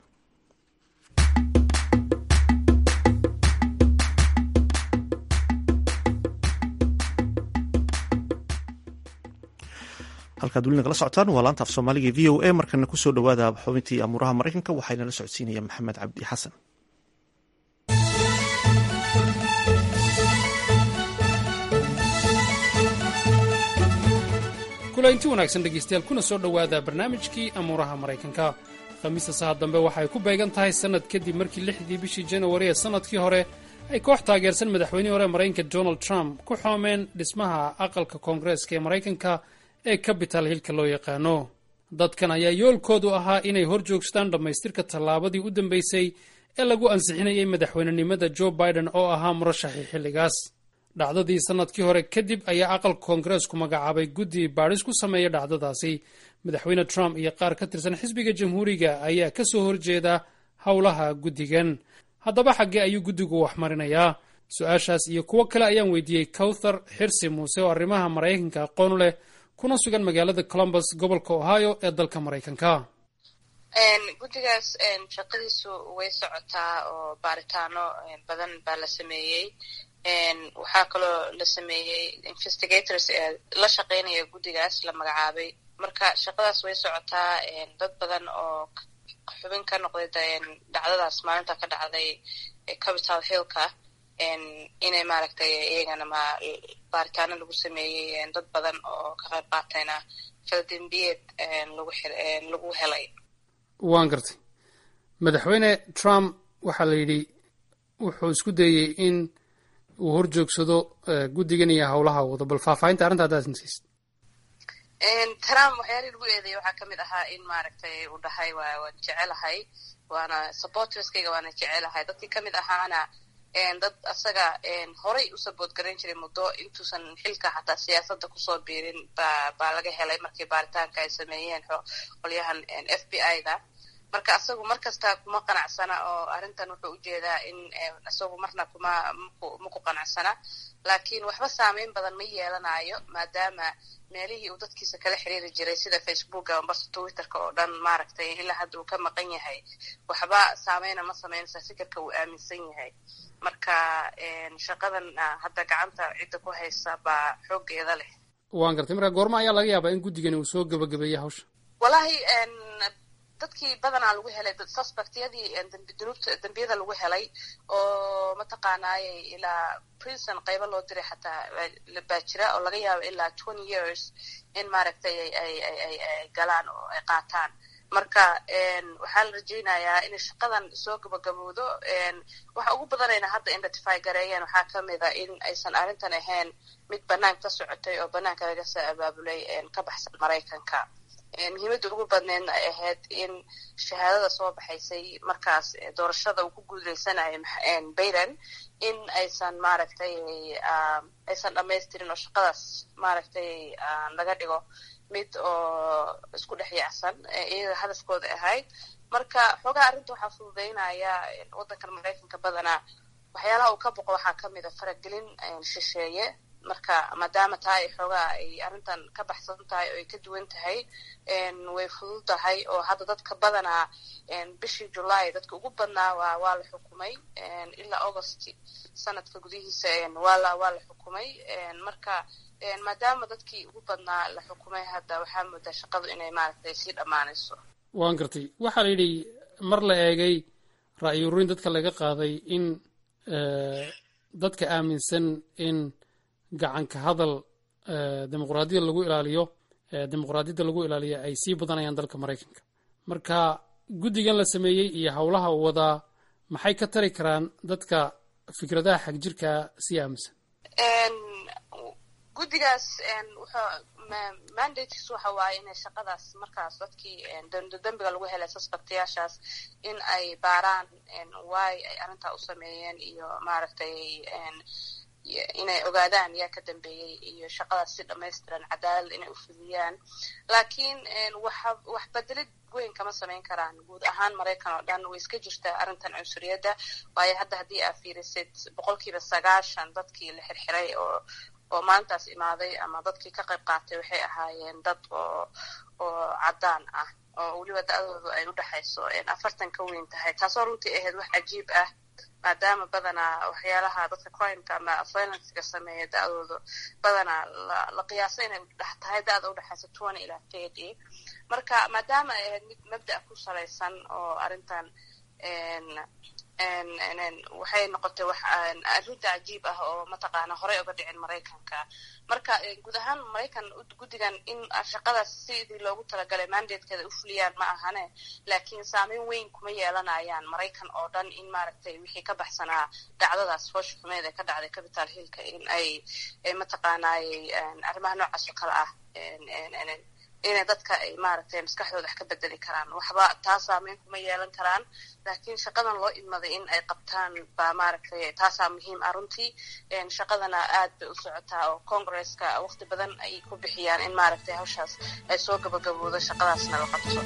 halkaad weli nagala socotaan waa laanta af soomaaliga v o a markana kusoo dhowaada xubintii amuuraha maraykanka waxaynala socodsiinaya maxamed cabdi xasan kulainti wanaagsan dhegaystayaal kuna soo dhowaada barnaamijkii amuuraha maraykanka khamiista saha dambe waxay ku beegan tahay sannad kadib markii lixdii bishii janawari ee sannadkii hore ay koox taageersan madaxweynihii hore maraykanka donald trump ku xoomeen dhismaha aqalka koongareeska ee maraykanka ee capital hillka loo yaqaano dadkan ayaa yoolkoodu ahaa inay hor joogstaan dhammaystirka tallaabadii u dambaysay ee lagu ansixinayay madaxweynenimada joe biden oo ahaa murashaxii xilligaas dhacdadii sannadkii hore kadib ayaa aqalka koongareesku magacaabay guddi baadhis ku sameeya dhacdadaasi madaxweyne trump iyo qaar ka tirsan xisbiga jamhuuriga ayaa ka soo horjeeda howlaha guddigan haddaba xaggee ayuu guddigu wax marinayaa su-aashaas iyo kuwo kale ayaan weydiiyey cowthar xirsi muuse oo arrimaha maraykanka aqoon leh kuna sugan magaalada columbus gobolka ohio ee dalka maraykanka guddigaas shaqadiisu way socotaa oo baaritaano badan baa la sameeyey waxaa kaloo la sameeyey investigators ee la shaqeynaya guddigaas la magacaabay marka shaqadaas way socotaa dad badan oo xubin ka noqday dhacdadaas maalinta ka dhacday capital hillka inay maaragtay iyagana ma baaritaano lagu sameeyey dad badan oo ka qayb qaatayna faldembiyeed lagu lagu helay waan gartay madaxweyne trump waxaa la yidhi wuxuu isku dayey in uu hor joogsado guddigan iyo howlaha wado bal faahfaahinta arrinta haddaad sinsiist trump waxyaalihii lagu eedeeyay waxaa ka mid ahaa in maaragtay uu dhahay waa waan jecelahay waana supporterskayga waana jecelahay dadkii ka mid ahaana dad asaga horay u saboot garan jiray muddo intuusan xilka xataa siyaasadda kusoo biirin ba baa laga helay markii baaritaanka ay sameeyeen qolyahan f b i da marka asagu mar kasta kuma qanacsana oo arrintan wuxuu ujeedaa in isagu marna kuma ma ku qanacsana laakiin waxba saameyn badan ma yeelanayo maadaama meelihii uu dadkiisa kala xiriiri jiray sida facebooka ambarse twitterka oo dhan maaragtay ilaa hadda uu ka maqan yahay waxba saameyna ma sameynaysa fikirka uu aaminsan yahay marka shaqadan hadda gacanta cidda ku haysa baa xooggeeda leh waan gartay marka goorma ayaa laga yaabaa in guddigani uu soo gabagabeeyey hawsha wallahi dadkii badanaa lagu helay suspectyadii dunuubta dembiyada lagu helay oo mataqaanaayay ilaa princeton qaybo loo diray xataa baa jira oo laga yaabo ilaa twenty years in maaragtay ay ay ay ay galaan oo ay qaataan marka waxaa la rajeynayaa inay shaqadan soo gabagabowdo waxa ugu badanayna hadda identify gareeyeen waxaa ka mid a in aysan arrintan ahayn mid banaanka ka socotay oo banaanka laga soo abaabulay ka baxsan maraykanka muhiimadda ugu badneedna ay ahayd in shahaadada soo baxaysay markaas doorashada uu ku guuleysanayo bayden in aysan maaragtay aysan dhamaystirin oo shaqadaas maaragtay laga dhigo mid oo isku dhex yaacsan iyaga hadafkooda ahayd marka xoogaa arrinta waxaa fududeynaya waddankan maraykanka badanaa waxyaalaha uu ka boqo waxaa ka mid a faragelin shisheeye marka maadaama taa ay xoogaa ay arrintan ka baxsan tahay oo ay ka duwan tahay way fudud tahay oo hadda dadka badanaa bishii julaay dadka ugu badnaa waa waa la xukumay ilaa august sanadka gudihiisa waa la waa la xukumay marka maadaama dadkii ugu badnaa la xukumay hadda waxaa moodaa shaqadu inay maaragtay sii dhammaanayso waan gartay waxaa la yidhi mar la eegay ra'yi ururin dadka laga qaaday in dadka aaminsan in gacanka hadal dimuqraadiyada lagu ilaaliyo dimuqraadiyadda lagu ilaaliyo ay sii badanayaan dalka maraykanka marka guddigan la sameeyey iyo howlaha uu wadaa maxay ka tari karaan dadka fikradaha xagjirka sii aaminsan guddigaas mandatekiis waxa waaye inay shaqadaas markaas dadkii dembiga lagu helay suspectayaashaas in ay baaraan why ay arrintaa u sameeyeen iyo maaragtay inay ogaadaan yaa ka dambeeyey iyo shaqadaas si dhamaystiran cadaalad inay u fudiyaan laakiin wax bedelid weyn kama samayn karaan guud ahaan maraykan oo dhan way iska jirtaa arrintan cunsuriyadda waayo hadda haddii aa fiirisid boqolkiiba sagaashan dadkii la xirxiray oo oo maalintaas imaaday ama dadkii ka qayb qaatay waxay ahaayeen dad oo oo caddaan ah oo weliba da-doodu ay u dhexayso afartan ka weyn tahay taasoo runtii ahayd wax cajiib ah maadaama badanaa waxyaalaha dadka crimeka ama violencega sameeya da-doodu badanaa la qiyaaso inay dhex tahay da-da udhexaysa twenty ilaa thirty marka maadaama ay ahayd mid mabda' ku salaysan oo arrintan waxay noqotay wax arrinta cajiib ah oo mataqaana horey uga dhicin maraykanka marka guud ahaan maraykan guddigan in shaqadaas sidii loogu talagalay mandatekeeda u fuliyaan ma ahane laakiin saameyn weyn kuma yeelanayaan maraykan oo dhan in maaragtay wixii ka baxsanaa dhacdadaas foosha xumeed ee ka dhacday capital hillka in ay mataqaanay arrimaha noocaas oo kale ah inay dadka ay maaragtay maskaxdooda wax ka bedeli karaan waxba taa saameyn kuma yeelan karaan laakiin shaqadan loo idmaday in ay qabtaan baa maaragtay taasaa muhiim ah runtii shaqadana aad bay u socotaa oo congresska waqti badan ay ku bixiyaan in maaragtay hawshaas ay soo gabagaboodo shaqadaasna la qabto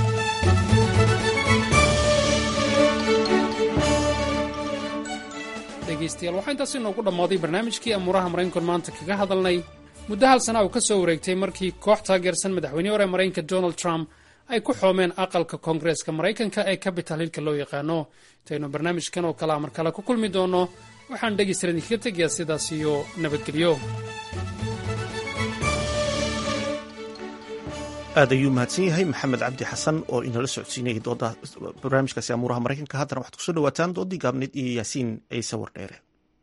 dhegaystayaal waxaa intaasi noogu dhammaaday barnaamijkii amuuraha maraykankan maanta kaga hadalnay muddo hal sana uu ka soo wareegtay markii koox taageersan madaxweynihii hore maraykanka donald trump ay ku xoomeen aqalka koongareeska maraykanka ee capital hillka loo yaqaano intaynu barnaamijkan oo kalea mar kale ku kulmi doonno waxaan dhegaystalan idinkaga tegayaa sidaas iyo nabadgelyo aad ayuu mahadsan yahay maxamed cabdi xasan oo inala socodsiinayay dooda barnaamijkaasi amuuraha maraykanka haddana waxaad kusoo dhawaataan doodii gaabneed iyo yaasiin ciise wardheere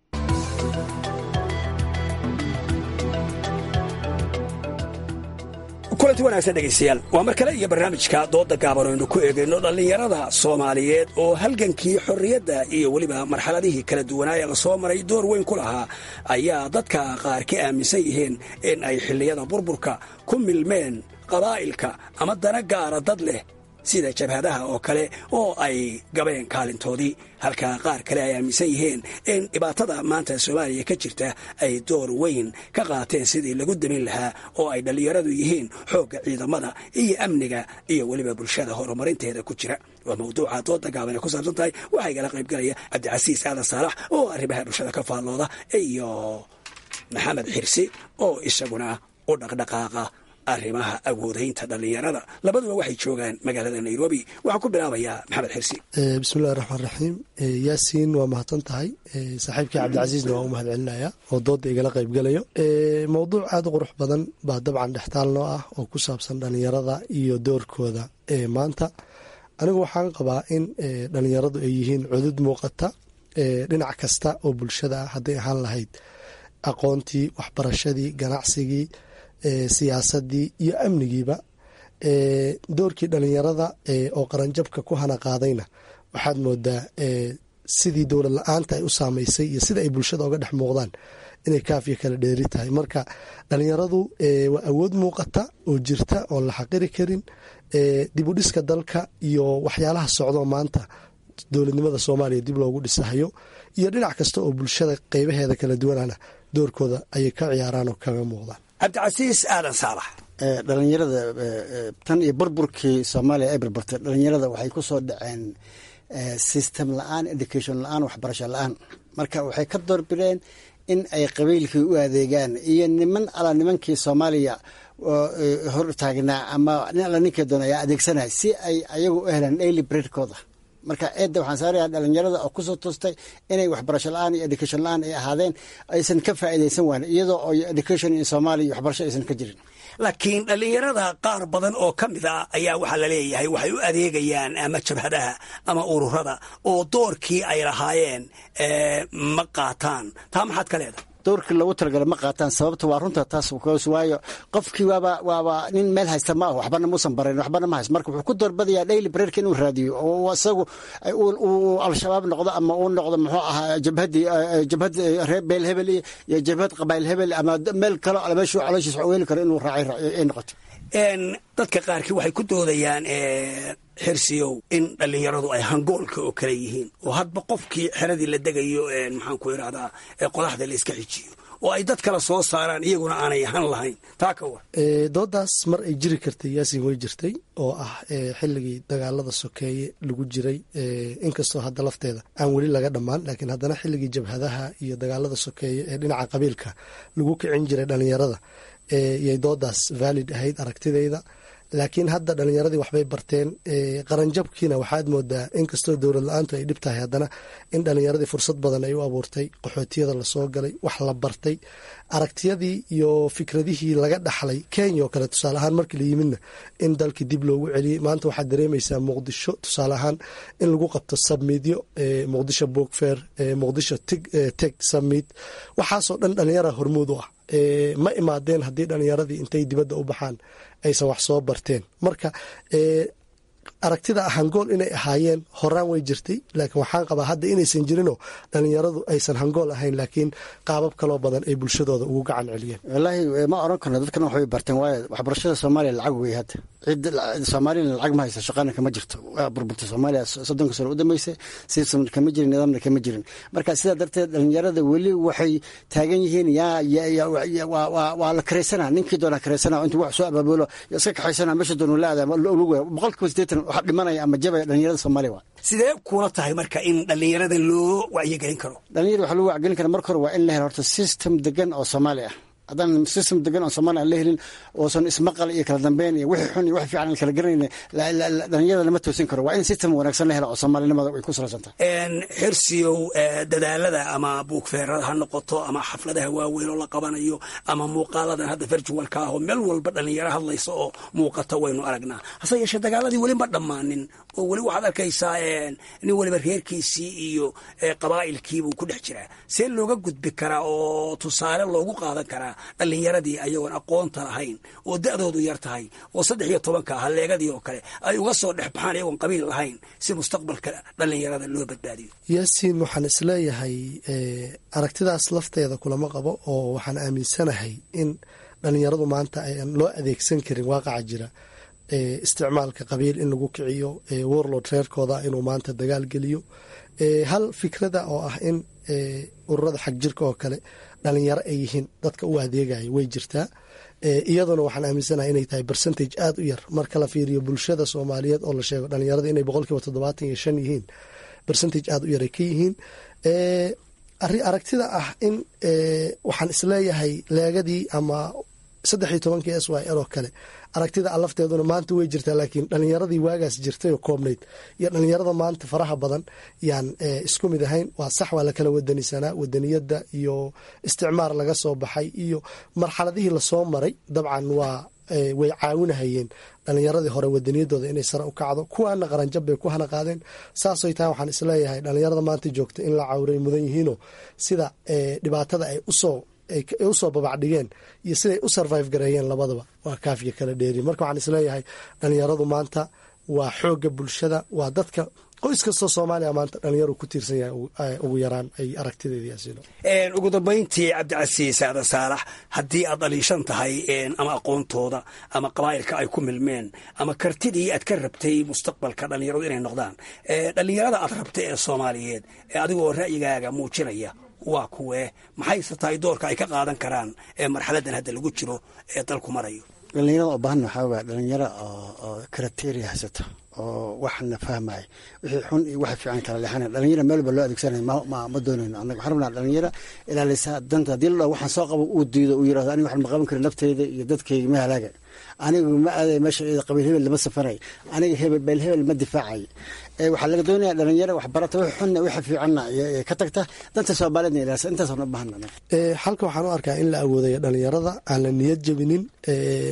kulanti wanaagsan dhegaystayaal waa mar kale iyo barnaamijka dooda gaaban aynu ku eegayno dhallinyarada soomaaliyeed oo halgankii xorriyadda iyo weliba marxaladihii kala duwanaa ee lasoo maray door weyn ku lahaa ayaa dadka qaar ka aaminsan yihiin in ay xilliyada burburka ku milmeen qabaa'ilka ama dana gaara dad leh sida jabhadaha oo kale oo ay gabeen kaalintoodii halka qaar kale ay aaminsan yihiin in dhibaatada maanta soomaaliya ka jirta ay door weyn ka qaateen sidii lagu damin lahaa oo ay dhallinyaradu yihiin xoogga ciidamada iyo amniga iyo weliba bulshada horumarinteeda ku jira waa mawduuca dooda gaaban ee ku saabsan tahay waxaa igala qaybgalaya cabdicasiis aadan saalax oo arrimaha bulshada ka faallooda iyo maxamed xirsi oo isaguna u dhaqdhaqaaqa arrimaha awoodaynta dhallinyarada labaduba waxay joogaan magaalada nairobi waxaan ku bilaabayaa maxamed xirsi bismillahi raxmaan raxiim yaasiin waa mahadsan tahay saaxiibkii cabdicasiisna waa u mahad celinaya oo dooda igala qaybgalayo mowduuc aada u qurux badan baa dabcan dhextaal noo ah oo ku saabsan dhallinyarada iyo doorkooda maanta anigu waxaan qabaa in dhallinyaradu ay yihiin cudud muuqata dhinac kasta oo bulshada ah hadday ahaan lahayd aqoontii waxbarashadii ganacsigii siyaasadii iyo amnigiiba doorkii dhalinyarada oo qaranjabka ku hana qaadayna waxaad moodaa sidii dowlad la-aanta ay u saameysay iyo sida ay bulshada oga dhex muuqdaan inay kaafiya kala dheeri tahay marka dhalinyaradu waa awood muuqata oo jirta oon la xaqiri karin dibudhiska dalka iyo waxyaalaha socdo maanta dowladnimada soomaaliya dib loogu dhisahayo iyo dhinac kasta oo bulshada qeybaheeda kala duwanana doorkooda ayay ka ciyaaraan oo kaga muuqdaan cabdicasiis aadan saalax dhalinyarada tan iyo burburkii soomaaliya ay burburtay dhalinyarada waxay ku soo dhaceen system la-aan education la-aan waxbarasho la-aan marka waxay ka doorbideen in ay qabiilkii u adeegaan iyo niman ala nimankii soomaaliya hor taagnaa ama nin alla ninkii doona ayaa adeegsanaya si ay ayagu u helaan daily breadkooda marka eedda waxaan saarayaa dhalinyarada oo kusoo toostay inay waxbarasho la-aan iyo education la-aan ay ahaadeen aysan ka faa'iidaysan waan iyadoo oo education in soomaaliya iyo waxbarasho aysan ka jirin laakiin dhallinyarada qaar badan oo ka mid a ayaa waxaa laleeyahay waxay u adeegayaan ama jabhadaha ama ururada oo doorkii ay lahaayeen ma qaataan taa maxaad ka leedahay dowrkii loogu talagalay ma qaataan sababta waa runta taas waayo qofkii waaba waaba nin meel haysta ma ah waxbana muusan barayn waxbana ma hayst marka wuxuu ku doorbadayaa daily breerka inuu raadiyo oo isagu uu al-shabaab noqdo ama uu noqdo muxuu ahaa jabhadii jabhad reer beel hebel iyo jabhad qabaayil hebel ama meel kale meeshuu calooshiisa weeli karo inuu raacay ay noqoto dadka qaarkii waxay ku doodayaan xirsiyow in dhallinyaradu ay hangoolka oo kale yihiin oo hadba qofkii xeradii la degayo maxaan ku idhahdaa qodaxda la iska xijiyo oo ay dad kale soo saaraan iyaguna aanay han lahayn taa ka war doodaas mar ay jiri kartay yaasin way jirtay oo ah xilligii dagaalada sokeeye lagu jiray inkastoo hadda lafteeda aan weli laga dhammaan laakiin haddana xilligii jabhadaha iyo dagaalada sokeeye ee dhinaca qabiilka lagu kicin jiray dhallinyarada yay doodaas valid ahayd aragtidayda laakiin hadda dhalinyaradii waxbay barteen qaranjabkiina waxaad moodaa inkastoo dowlad la-aantu ay dhib tahay haddana in dhalinyaradii fursad badan ay u abuurtay qaxootiyada lasoo galay wax la bartay aragtiyadii iyo fikradihii laga dhaxlay kenya oo kale tusaale ahaan markii la yimidna in dalkii dib loogu celiyey maanta waxaad dareemaysaa muqdisho tusaale ahaan in lagu qabto sabmiidyo muqdisho bookfair muqdisho teg sabmiid waxaasoo dhan dhalinyara hormuud u ah ma imaadeen haddii dhalinyaradii intay dibadda u baxaan aysan wax soo barteen marka aragtida hangool inay ahaayeen horaan way jirtay laakiin waxaan qabaa hadda inaysan jirinoo dhalinyaradu aysan hangool ahayn laakiin qaabab kaloo badan ay bulshadooda ugu gacan celiyeen wallaahi ma oran karno dadkana waxbay barteen waayo waxbarashada soomaaliya lacag wey hadda cid soomaaliyana lacag ma haysa shaqana kama jirto waa burburta soomaaliya soddonka sano u dambeysay system kama jirin nidaamna kama jirin marka sidaa darteed dhalinyarada weli waxay taagan yihiin yaa waa la kareysana ninkii doona kareysana intuu wax soo abaabulo iska kaxaysana meesha doonu la adaa boqolkiiba sideetan waxa dhimanaya ama jabaya dhalinyarada soomaaliya waa sidee kuula tahay marka in dhallinyarada loo wacyigelin karo dhalinyarada waxaa loo wacyigelin kara marka hore waa in la helo horta system degan oo soomaali ah haddaan system degan oo soomaaliya aan la helin oosan ismaqal iyo kala dambeyn iyo wixii xun iyo wixii fiican aan kala garanayna dhalinyarada lama toosin karo waa in system wanaagsan la helo oo soomaalinimada ay ku salaysan tahay xirsiyow dadaalada ama buugfeerada ha noqoto ama xafladaha waaweyn oo la qabanayo ama muuqaaladan hadda virtualka ah oo meel walba dhalinyaro hadlaysa oo muuqata waynu aragnaa hase yeeshee dagaaladii weli ma dhammaanin oo weli waxaad arkaysaa nin weliba reerkiisii iyo qabaa'ilkiibuu ku dhex jiraa see looga gudbi karaa oo tusaale loogu qaadan karaa dhallinyaradii ayagoon aqoonta lahayn oo da'doodu yar tahay oo saddex iyo tobanka halleegadii oo kale ay uga soo dhex baxaan iyagoon qabiil lahayn si mustaqbalka dhallinyarada loo badbaadiyo yaasiin waxaan isleeyahay aragtidaas lafteeda kulama qabo oo waxaan aaminsanahay in dhallinyaradu maanta aan loo adeegsan karin waaqaca jira isticmaalka qabiil in lagu kiciyo warlord reerkooda inuu maanta dagaal geliyo hal fikrada oo ah in ururada xag jirka oo kale dhalinyaro ay yihiin dadka u adeegaya way jirtaa iyaduna waxaan aaminsanahay inay tahay percentage aada u yar marka la fiiriyo bulshada soomaaliyeed oo la sheego dhalinyarada inay boqolkiiba toddobaatan iyo shan yihiin percentage aada u yar ay ka yihiin aragtida ah in waxaan isleeyahay leegadii ama saddex iyo tobankii s y l oo kale aragtida alafteeduna maanta way jirtaa laakiin dhalinyaradii waagaas jirtay oo koobnayd iyo dhalinyarada maanta faraha badan yaan isku mid ahayn waa sax waa lakala wadanisanaa wadaniyada iyo isticmaar laga soo baxay iyo marxaladihii lasoo maray dabcan waa way caawinahayeen dhalinyaradii hore wadaniyadooda inay sare u kacdo kuwaana qaranjab bay ku hana qaadeen saasay tahay waxaan isleeyahay dhalinyarada maanta joogta in la cawray mudan yihiinoo sida dhibaatada ay usoo ay usoo babacdhigeen iyo siday u survive gareeyeen labadaba waa kaafiya kala dheeri marka waxaan isleeyahay dhalinyaradu maanta waa xoogga bulshada waa dadka qoys kastoo soomaaliya maanta dhalinyaru ku tiirsan yahay ugu yaraan ay aragtideediyaasino ugu dambayntii cabdicasiis aadan saalax haddii aad dhaliishan tahay ama aqoontooda ama qabaa'ilka ay ku milmeen ama kartidii aad ka rabtay mustaqbalka dhalinyaradu inay noqdaan dhalinyarada aad rabtay ee soomaaliyeed adigoo ra'yigaaga muujinaya waa kuwee maxayse tahay doorka ay ka qaadan karaan ee marxaladan hadda lagu jiro ee dalku marayo dhalinyarada oo baahan waxaa waa dhalinyaro oo kriteria haysata oo waxna fahmaya wixii xun iyo waxa fiican kala leexanaya dhalinyaro meel walba loo adeegsanaya ma doonayno annaga waxaan rabnaa dhalinyaro ilaalisa danta haddii la waxaan soo qabo uu diido uu yirahdo aniga waxaan ma qaban karin nafteyda iyo dadkayga ma halaaga anigu ma aaday meesha qabiil hebel lama safaray aniga hebel beel hebel ma difaacay waxaa laga doonaya dhalinyaro waxbarata wix xunna wixa fiicanna ka tagta danta soomaaliyadna ilaalisa intaas una baahana xalka waxaan u arkaa in la awoodayo dhalinyarada aan la niyad jebinin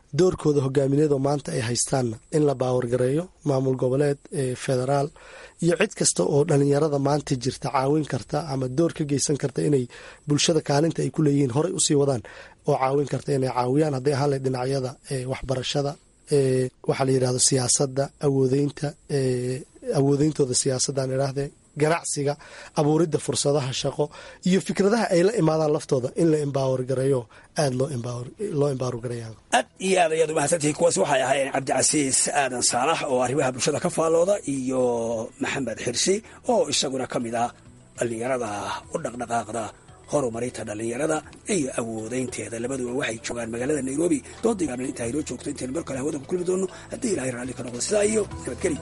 doorkooda hogaamineed oo maanta ay haystaanna in la baawargareeyo maamul goboleed federaal iyo cid kasta oo dhalinyarada maanta jirta caawin karta ama door ka geysan karta inay bulshada kaalinta ay ku leeyihiin horey usii wadaan oo caawin karta inay caawiyaan hadday ahaan lahayd dhinacyada waxbarashada waxaa la yidhahdo siyaasadda awoodeynta awoodeyntooda siyaasaddan idhaahdee ganacsiga abuuridda fursadaha shaqo iyo fikradaha ay la imaadaan laftooda in la embaawar gareeyo aada loo embaawar gareeya aad iyo aad ayaad umahadsantihiin kuwaas waxay ahaayeen cabdicasiis aadan saalax oo arrimaha bulshada ka faallooda iyo maxamed xirsi oo isaguna ka mid ah dhallinyarada u dhaqdhaqaaqda horumarinta dhallinyarada iyo awoodeynteeda labaduba waxay joogaan magaalada nairobi doodaygaabna intaa inoo joogto intaynu mar kale hawada ku kulmi doono haddii ilahay raalli ka noqdo sidaa iyo nabadgeli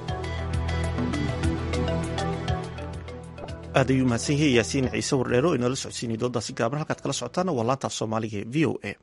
aad ayuu mahadsan yahay yaasiin ciise wardheero inala socodsiinay doodaasi gaaban halkaad kala socotaana waa laantaaf soomaaliga ee v o a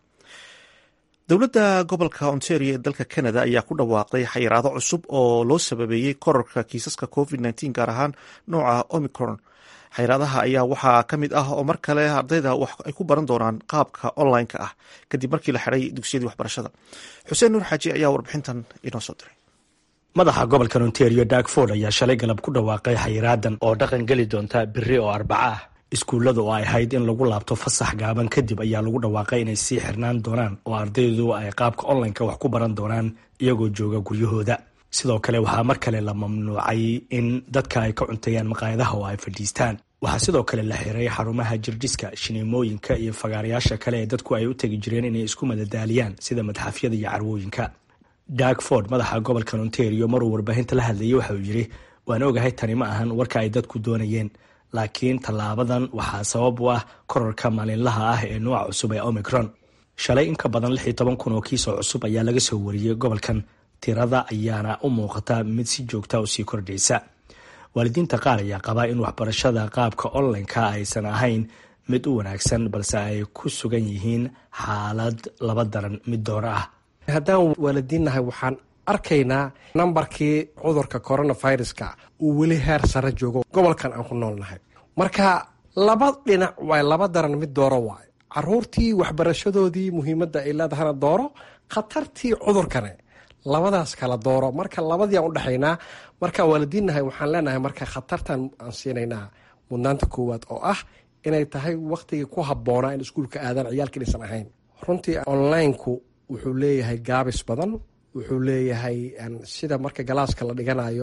dowladda gobolka ontario ee dalka canada ayaa ku dhawaaqday xayiraado cusub oo loo sababeeyey korarka kiisaska covid nteen gaar ahaan nooca omicron xayiraadaha ayaa waxaa ka mid ah oo mar kale ardayda wax ay ku baran doonaan qaabka online-ka ah kadib markii la xiray dugsiyadii waxbarashada xuseen nuur xaaji ayaa warbixintan inoo soo diray madaxa gobolkan ontario darkford ayaa shalay galab ku dhawaaqay xayiraadan oo dhaqan geli doonta beri oo arbaca ah iskuullada oo ay ahayd in lagu laabto fasax gaaban kadib ayaa lagu dhawaaqay inay sii xirnaan doonaan oo ardaydu ay qaabka online-ka wax ku baran doonaan iyagoo jooga guryahooda sidoo kale waxaa mar kale la mamnuucay in dadka ay ka cunteeyaan maqaayadaha oo ay fadhiistaan waxaa sidoo kale la xiray xarumaha jirdhiska shineemooyinka iyo fagaarayaasha kale ee dadku ay u tegi jireen inay isku madadaaliyaan sida madxafyada iyo carwooyinka darkford madaxa gobolkan ontario maruu warbaahinta la hadlayay waxa uu yidhi waan ogahay tani ma ahan warka ay dadku doonayeen laakiin tallaabadan waxaa sabab u ah korarka maalinlaha ah ee nooca cusub ee omicron shalay in ka badan lix iyo toban kun oo kiisoo cusub ayaa laga soo wariyey gobolkan tirada ayaana u muuqata mid si joogta usii kordhaysa waalidiinta qaar ayaa qabaa in waxbarashada qaabka online-ka aysan ahayn mid u wanaagsan balse ay ku sugan yihiin xaalad laba daran mid dooro ah haddaan waalidiinnahay waxaan arkaynaa nambarkii cudurka coronaviruska uu weli heer sare joogo gobolkan aan ku noolnahay marka laba dhinac waay laba daran mid dooro waay caruurtii waxbarashadoodii muhiimadda ay leedahana dooro khatartii cudurkane labadaas kala dooro marka labadiiaan udhexaynaa markaan waalidiinnahay waxaan leenahay marka khatartan aan siinaynaa mudnaanta koowaad oo ah inay tahay waktigii ku habboonaa in iskuulka aadaan ciyaalka inaysan ahayn runtii onlineku wuxuu leeyahay gaabis badan wuxuu leeyahay sida marka galaaska la dhiganayo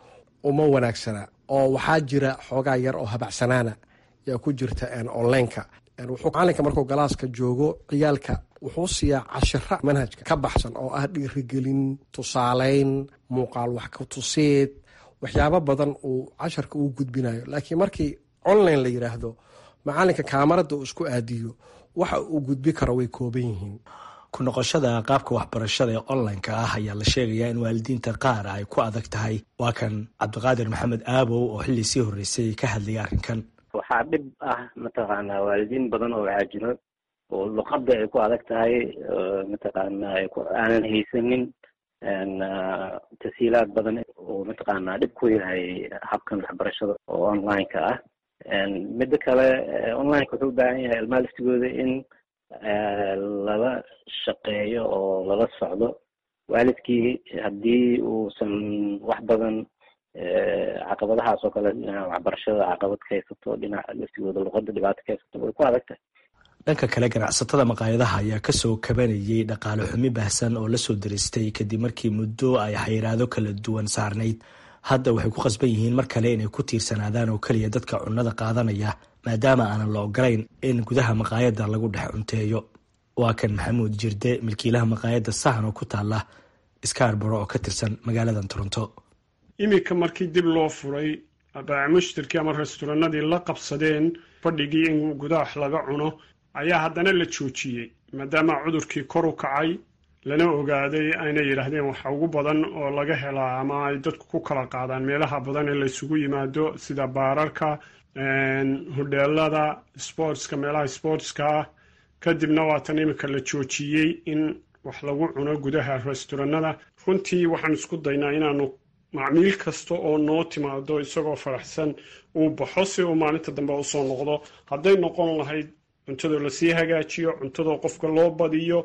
uma wanaagsana oo waxaa jira xoogaa yar oo habacsanaana yaa ku jirta onlineka wuxuu macalinka markuu galaaska joogo ciyaalka wuxuu siiyaa cashira manhajka ka baxsan oo ah dhiirigelin tusaaleyn muuqaal wax ka tuseed waxyaabo badan uu casharka uu gudbinayo laakiin markii online la yiraahdo macalinka kaamarada uu isku aadiyo waxa uu gudbi karo way kooban yihiin ku noqoshada qaabka waxbarashada ee online-ka ah ayaa la sheegayaa in waalidiinta qaar ay ku adag tahay waa kan cabdiqaadir maxamed aabow oo xilli sii horreysay ka hadlayay arrinkan waxaa dhib ah mataqaanaa waalidiin badan oo waxaa jiro oo luqadda ay ku adag tahay mataqaanaa aanan haysanin tasiilaad badan oo mataqaanaa dhib ku yahay habkan waxbarashada oo online-ka ah midda kale online-ka wuxuu u baahan yahay ilmaha laftigooda in lala shaqeeyo oo lala socdo waalidkii haddii uusan wax badan caqabadahaas oo kale dhinaca waxbarashada caqabad ka haysato dhinaca laftigooda luqada dhibaato ka haysato way ku adag tahay dhanka kale ganacsatada maqaayadaha ayaa kasoo kabanayay dhaqaale xumi baahsan oo lasoo daristay kadib markii muddo ay xayiraado kala duwan saarnayd hadda waxay ku qasban yihiin mar kale inay ku tiirsanaadaan oo keliya dadka cunnada qaadanaya maadaama aanan la ogolayn in gudaha maqaayadda lagu dhex cunteeyo waa kan maxamuud jirde milkiilaha maqaayadda sahan oo ku taala scarboro oo ka tirsan magaalada toronto iminka markii dib loo furay baac mushtarkii ama restoranadii la qabsadeen fadhigii in gudaha laga cuno ayaa haddana la joojiyey maadaama cudurkii kor u kacay lana ogaaday ayna yidhaahdeen waxa ugu badan oo laga helaa ama ay dadku ku kala qaadaan meelaha badan ee laysugu yimaado sida baararka hodheelada sportska meelaha sportska ah kadibna waatan iminka la joojiyey in wax lagu cuno gudaha restoranada runtii waxaan isku daynaa inaanu macmiil kasta oo noo timaado isagoo faraxsan uu baxo si uu maalinta dambe usoo noqdo hadday noqon lahayd cuntadoo lasii hagaajiyo cuntadoo qofka loo badiyo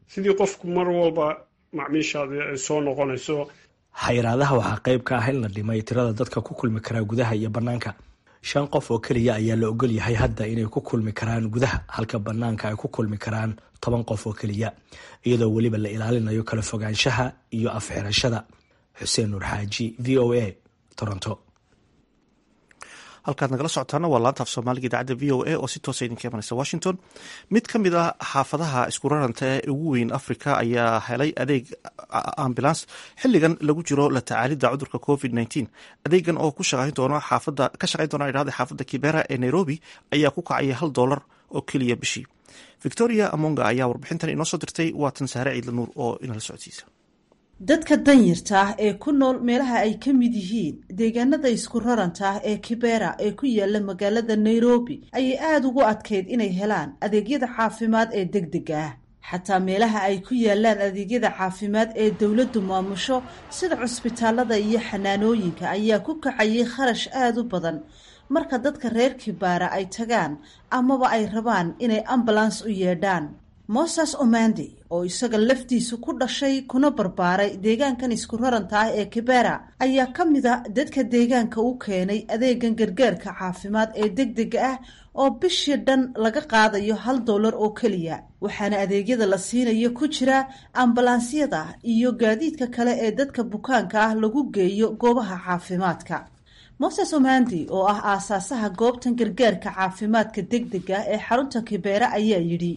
sidii qofku mar walba macmiishaadi ay soo noqonayso xayiraadaha waxaa qayb ka ah in la dhimay tirada dadka ku kulmi karaa gudaha iyo bannaanka shan qof oo keliya ayaa la ogol yahay hadda inay ku kulmi karaan gudaha halka bannaanka ay ku kulmi karaan toban qof oo keliya iyadoo weliba la ilaalinayo kala fogaanshaha iyo afxirashada xuseen nuur xaaji v o a toronto halkaad nagala socotaana waa laanta af soomaaliga idaacadda v o a oo si toosa idinka imanaysa washington mid ka mid ah xaafadaha isku raranta ee ugu weyn africa ayaa helay adeeg ambulans xiligan lagu jiro la tacaalidda cudurka covid nteen adeegan oo ka shaqayn doona idhahda xaafadda kibera ee nairobi ayaa ku kacaya hal doolar oo keliya bishii victoria amonga ayaa warbixintan inoo soo dirtay waatan saare ciidla nuur oo inala socodsiisa dadka danyarta ah ee ku nool meelaha ay ka mid yihiin deegaanada isku raranta ah ee kibera ee ku yaala magaalada nairobi ayay aada ugu adkayd inay helaan adeegyada caafimaad ee deg dega ah xataa meelaha ay ku yaalaan adeegyada caafimaad ee dowladdu maamusho sida cusbitaalada iyo xanaanooyinka ayaa ku kacayay kharash aada u badan marka dadka reer kibaara ay tagaan amaba ay rabaan inay ambulans u yeedhaan moses omandi oo isaga laftiisu ku dhashay kuna barbaaray deegaankan isku raranta ah ee kibera ayaa ka mid a dadka deegaanka u keenay adeegan gargaarka caafimaad ee deg dega ah oo bishii dhan laga qaadayo hal dollar oo keliya waxaana adeegyada la siinayo ku jira ambalaansiyada iyo gaadiidka kale ee dadka bukaanka ah lagu geeyo goobaha caafimaadka moses omandi oo ah aasaasaha goobtan gargaarka caafimaadka deg dega ee xarunta kibera ayaa yidhi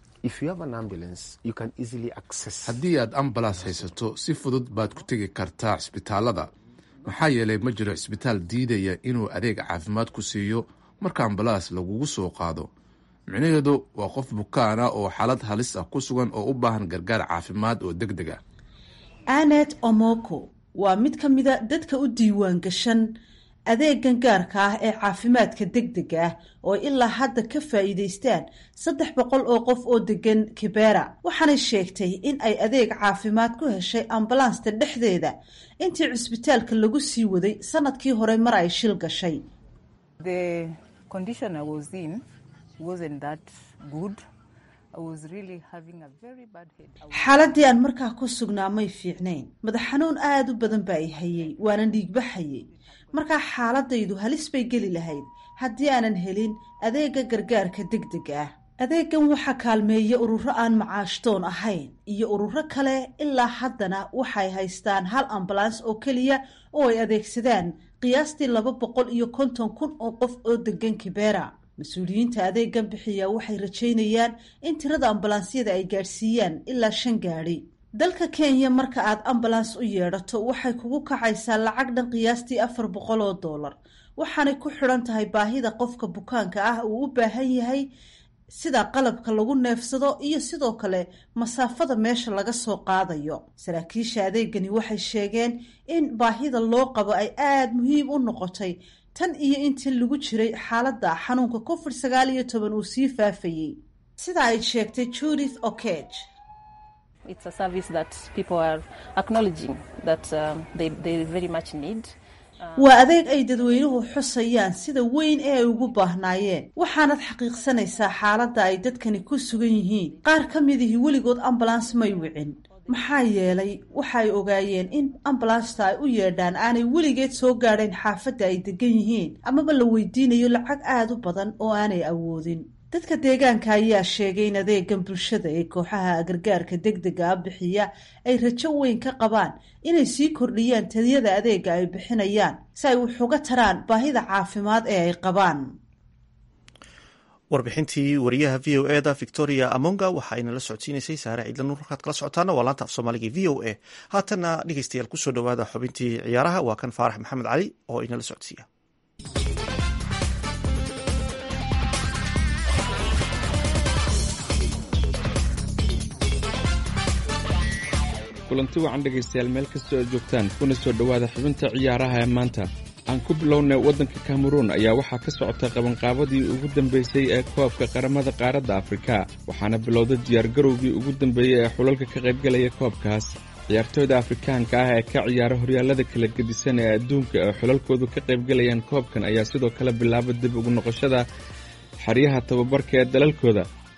haddii aad ambalaas haysato si fudud baad ku tegi kartaa cisbitaalada maxaa yeelay ma jiro cisbitaal diidaya inuu adeeg caafimaad ku siiyo marka ambalaas lagugu soo qaado micnaheedu waa qof bukaana oo xaalad halis ah ku sugan oo u baahan gargaar caafimaad oo deg deg ah anet omoko waa mid ka mida dadka u diiwaan gashan adeegan gaarka ah ee caafimaadka deg dega ah oo ilaa hadda ka faa'iidaystaan saddex boqol oo qof oo degan kibera waxaanay sheegtay in ay adeeg caafimaad ku heshay ambalansta dhexdeeda intii cusbitaalka lagu sii waday sanadkii hore mar ay shil gashay xaaladii aan markaa ku sugnaa may fiicnayn madax xanuun aada u badan baa i hayay waanan dhiigbaxayay markaa xaaladaydu halis bay geli lahayd haddii aanan helin adeega gargaarka deg deg ah adeegan waxaa kaalmeeya ururo aan macaashtoon ahayn iyo ururo kale ilaa haddana waxay haystaan hal ambulans oo keliya oo ay adeegsadaan qiyaastii laba boqol iyo konton kun oo qof oo degan kibera mas-uuliyiinta adeegan bixiya waxay rajaynayaan in tirada ambulansyada ay gaadhsiiyaan ilaa shan gaadhi dalka kenya marka aad ambulans u yeedhato waxay kugu kacaysaa lacag dhan qiyaastii afar boqol oo dollar waxaanay ku xidhan tahay baahida qofka bukaanka ah uu u baahan yahay sida qalabka lagu neefsado iyo sidoo kale masaafada meesha laga soo qaadayo saraakiisha adeegani waxay sheegeen in baahida loo qabo ay aada muhiim u noqotay tan iyo intii lagu jiray xaaladda xanuunka covid sagaal iyo toban uu sii faafayey sida ay sheegtay judith okeg waa adeeg ay dadweynuhu xusayaan sida weyn ee ay ugu baahnaayeen waxaanad xaqiiqsanaysaa xaaladda ay dadkani ku sugan yihiin qaar ka midihii weligood ambulans may wicin maxaa yeelay waxa ay ogaayeen in ambulansta ay u yeedhaan aanay weligeed soo gaadhayn xaafadda ay degan yihiin amaba la weydiinayo lacag aada u badan oo aanay awoodin dadka deegaanka ayaa sheegay in adeegan bulshada ee kooxaha gargaarka deg dega a bixiya ay rajo weyn ka qabaan inay sii kordhiyaan taliyada adeega ay bixinayaan si ay wax uga taraan baahida caafimaad ee ay qabaan warbixintii wariyaha v o e da victoria amonga waxa ayna la socodsiinaysay saare ciidla nuur markaad kala socotaana waa laanta af soomaaliga v o a haatanna dhegeystayaal kusoo dhawaada xubintii ciyaaraha waa kan faarax maxamed cali oo inala socodsiiya kulanti wacan dhegaystayaal meel kastoo aad joogtaan kuna soo dhowaada xubinta ciyaaraha ee maanta aan ku bilownay waddanka kameruun ayaa waxaa ka socota qabanqaabadii ugu dambaysay ee koobka qaramada qaaradda afrika waxaana bilowday diyaargarowgii ugu dambeeyey ee xulalka ka qaybgalaya koobkaas ciyaartooyda afrikaanka ah ee ka ciyaara horyaallada kala gedisan ee adduunka ee xulalkoodu ka qaybgalayaan koobkan ayaa sidoo kale bilaaba dib ugu noqoshada xeryaha tababarka ee dalalkooda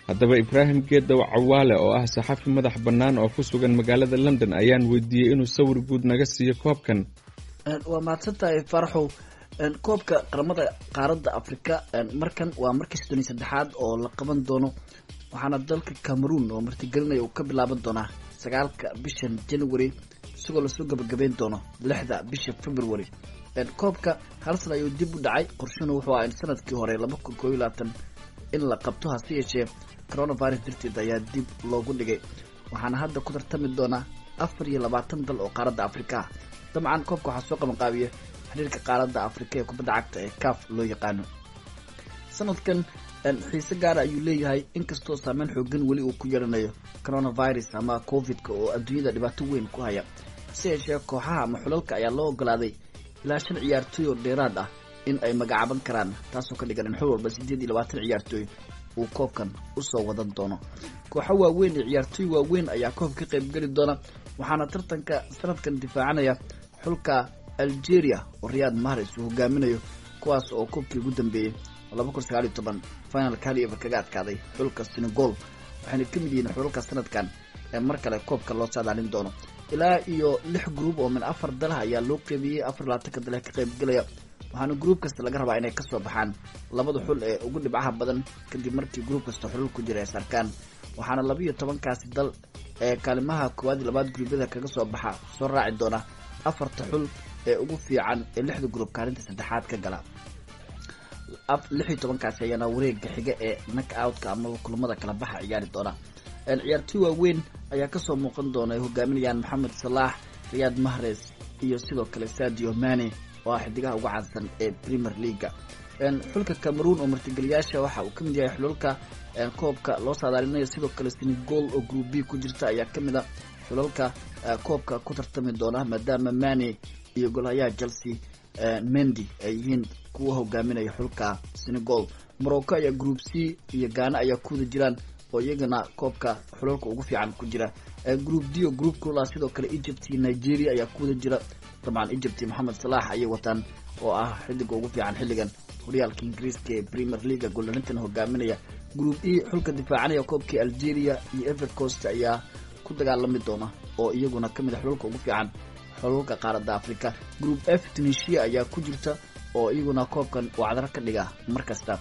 haddaba ibraahim geedow cawaale oo ah saxafi madax bannaan oo ku sugan magaalada london ayaan weydiiyey inuu sawir guud naga siiyo koobkan waa mahadsantahay faraxow koobka qaramada qaaradda afrika markan waa markii soddon iyo saddexaad oo la qaban doono waxaana dalka cameroon oo martigelinaya uu ka bilaaban doonaa sagaalka bishan january isagoo lasoo gabagabeyn doono lixda bisha february koobka hal sana ayuu dib u dhacay qorshuna wuxuu aha in sanadkii hore laba kun koob iyo labaatan in la qabto hase yeeshee coronavirus darteed ayaa dib loogu dhigay waxaana hadda ku tartami doonaa afar iyo labaatan dal oo qaaradda afrika ah dabcan koobka waxaa soo qabanqaabiya xiriirka qaaradda afrika ee kubadda cagta ee caf loo yaqaano sanadkan xiise gaara ayuu leeyahay inkastoo saameyn xoogan weli uu ku yeelanayo coronavirus ama covid-ka oo adduunyada dhibaato weyn ku haya hase yeeshee kooxaha ama xulalka ayaa loo ogolaaday ilaa shan ciyaartooy oo dheeraad ah in ay magacaaban karaan taasoo ka dhigan in xul walba siddeed iyo labaatan ciyaartooy uu koobkan usoo wadan doono kooxo waaweyn iyo ciyaartooy waaweyn ayaa koobka ka qaybgeli doona waxaana tartanka sanadkan difaacanaya xulka algeria oo riyaad mahres uu hogaaminayo kuwaas oo koobkii ugu dambeeyey laba kun sagaal iyo toban finalka hal ever kaga adkaaday xulka senegol waxayna ka mid yihiin xulalka sanadkan ee mar kale koobka loo saadaalin doono ilaa iyo lix gruub oo min afar dalaha ayaa loo qeybiyey afar labaatanka dale ka qaybgelaya waxaana gruub kasta laga rabaa inay kasoo baxaan labada xul ee ugu dhibcaha badan kadib markii gruub kasta xulul ku jira ay sarkaan waxaana laba iyo tobankaasi dal ee kaalimaha koowaad iyo labaad gruubyada kaga soo baxa soo raaci doona afarta xul ee ugu fiican ee lixda gruub kaalinta saddexaad ka gala lix iyo tobankaasi ayaana wareega xiga ee nak outka amaba kulamada kala baxa ciyaari doona ciyaartooy waaweyn ayaa kasoo muuqan doona ay hogaaminayaan maxamed salaax riyaad mahres iyo sidoo kale sadio mane oo ah xidigaha ugu caansan ee premier leaga xulka cameroon oo martigeliyaasha waxa uu kamid yahay xulalka koobka loo saadaalinayo sidoo kale senegol oo group b ku jirta ayaa kamid a xulalka koobka ku tartami doona maadaama mane iyo golhayaha chelsea mendy ay yihiin kuwa hogaaminaya xulka senegol morocco ayaa group c iyo gaana ayaa kuwada jiraan oo iyagana koobka xulalka ugu fiican ku jira group d oo group kula sidoo kale egypt iyo nigeria ayaa kuwada jira dabcan egypt iyo moxamed salax ayay wataan oo ah xidiga ugu fiican xilligan horyaalka ingiriiska ee premier leaga goolarintan hogaaminaya group e xulka difaacanaya koobkii algeria iyo ever coast ayaa ku dagaalami doona oo iyaguna kamid a xulalka ugu fiican xulalka qaaradda africa group f tunisia ayaa ku jirta oo iyaguna koobkan wacdaro ka dhiga mar kasta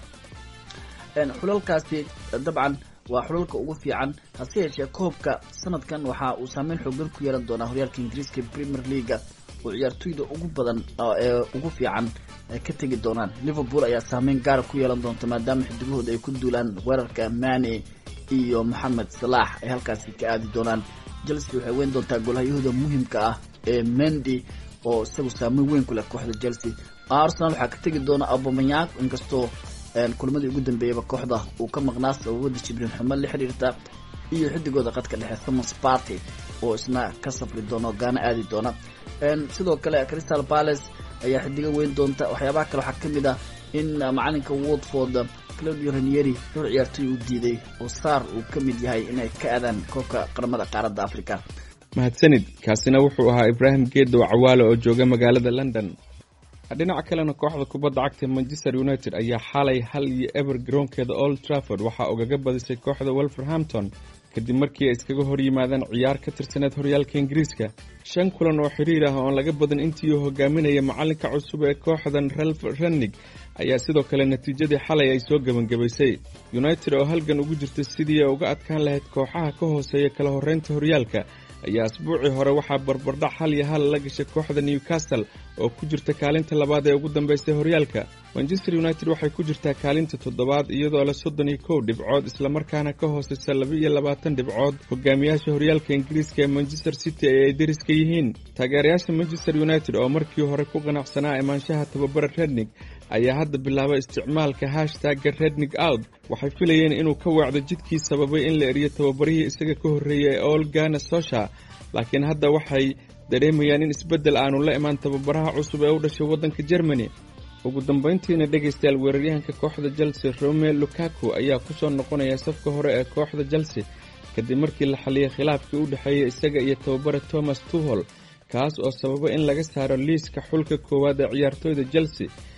xulalkaasi dabcan waa xulalka ugu fiican hase yeeshee koobka sanadkan waxa uu saameyn xoogan ku yeelan doonaa horyaalka ingiriiska premier leaga oo ciyaartooyda ugu badan ee ugu fiican ka tegi doonaan liverpool ayaa saameyn gaara ku yeelan doonta maadaama xidigahooda ay ku duulaan weerarka mane iyo moxamed salaax ay halkaasi ka aadi doonaan chelsea waxay weyn doontaa golhayahoda muhimka ah ee mendy oo isagu saameyn weyn ku leh kooxda chelsea arsenal waxaa ka tegi doona abomayak inkastoo kulamadii ugu dambeeyaba kooxda uu ka maqnaa sababada jibriin xumo la xiriirta iyo xidigooda qadka dhexe thomas party oo isna ka safri doona oo gaana aadi doona sidoo kale crystal palace ayaa xidigo weyn doonta waxyaabaha kale waxaa kamid ah in macalinka watford claudio ranieri dhowr ciyaartooy uu diiday oo saar uu ka mid yahay inay ka aadaan koobka qaramada qaaradda africa mahadsanid kaasina wuxuu ahaa ibraahim geedow cawaale oo jooga magaalada london dhinaca kalena kooxda kubadda cagta manchester united ayaa xalay hal iyo eber garoonkeeda old trafford waxaa ugaga badisay kooxda wolverhampton kadib markii ay iskaga hor yimaadeen ciyaar ka tirsaneed horyaalka ingiriiska shan kulan oo xiriir ah oon laga badan intii uu hogaaminaya macalinka cusub ee kooxdan ralf rennig ayaa sidoo kale natiijadii xalay ay soo gebangebaysay united oo halgan ugu jirta sidii ay uga adkaan lahayd kooxaha ka hooseeya kala horreynta horyaalka ayaa asbuucii hore waxaa barbardhac hal iyo hal la gashay kooxda newcastle oo ku jirta kaalinta labaad ee ugu dambeysay horyaalka manchester united waxay ku jirtaa kaalinta toddobaad iyadoo leh soddon iyo kow dhibcood islamarkaana ka hooseysa laba iyo labaatan dhibcood hogaamiyaasha horyaalka ingiriiska ee manchester city ee ay deriska yihiin taageerayaasha manchester united oo markii hore ku qanacsanaa imaanshaha tababara rednig ayaa hadda bilaabay isticmaalka hashtagga rednig out waxay filayeen inuu ka weecdo jidkii sababay in la eriyo tababarihii isaga ka horreeyay ee olgana sosha laakiin hadda waxay dareemayaan in isbeddel aanu la imaan tababaraha cusub ee u dhashay waddanka germany ugu dambayntiina dhegaystayaal weeraryahanka kooxda chelsea rome lukaku ayaa ku soo noqonaya safka hore ee kooxda chelsea kadib markii la xaliyay khilaafkii u dhexeeya isaga iyo tababara thomas tuhol kaas oo sababa in laga saaro liiska xulka koowaad ee ciyaartooyda chelsea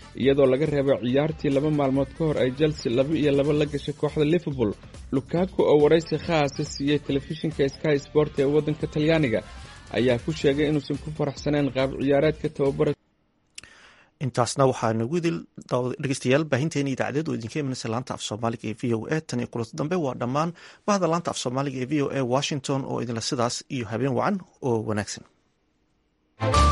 iyadoo laga reebo ciyaartii laba maalmood ka hor ay chelsea laba iyo laba la gashay kooxda liverpool lukaku oo waraysi khaasa siiyey telefishinka sky sport ee waddanka talyaaniga ayaa ku sheegay inuusan ku faraxsanayn qaab ciyaareedka tababara intaasna waxaa nagu idil dhegeystayaal baahinteena idaacadeed oo idinka imanaysa laanta af soomaaliga ee v o a tan iyo kulanti dambe waa dhammaan bahda laanta af soomaaliga ee v o a washington oo idinla sidaas iyo habeen wacan oo wanaagsan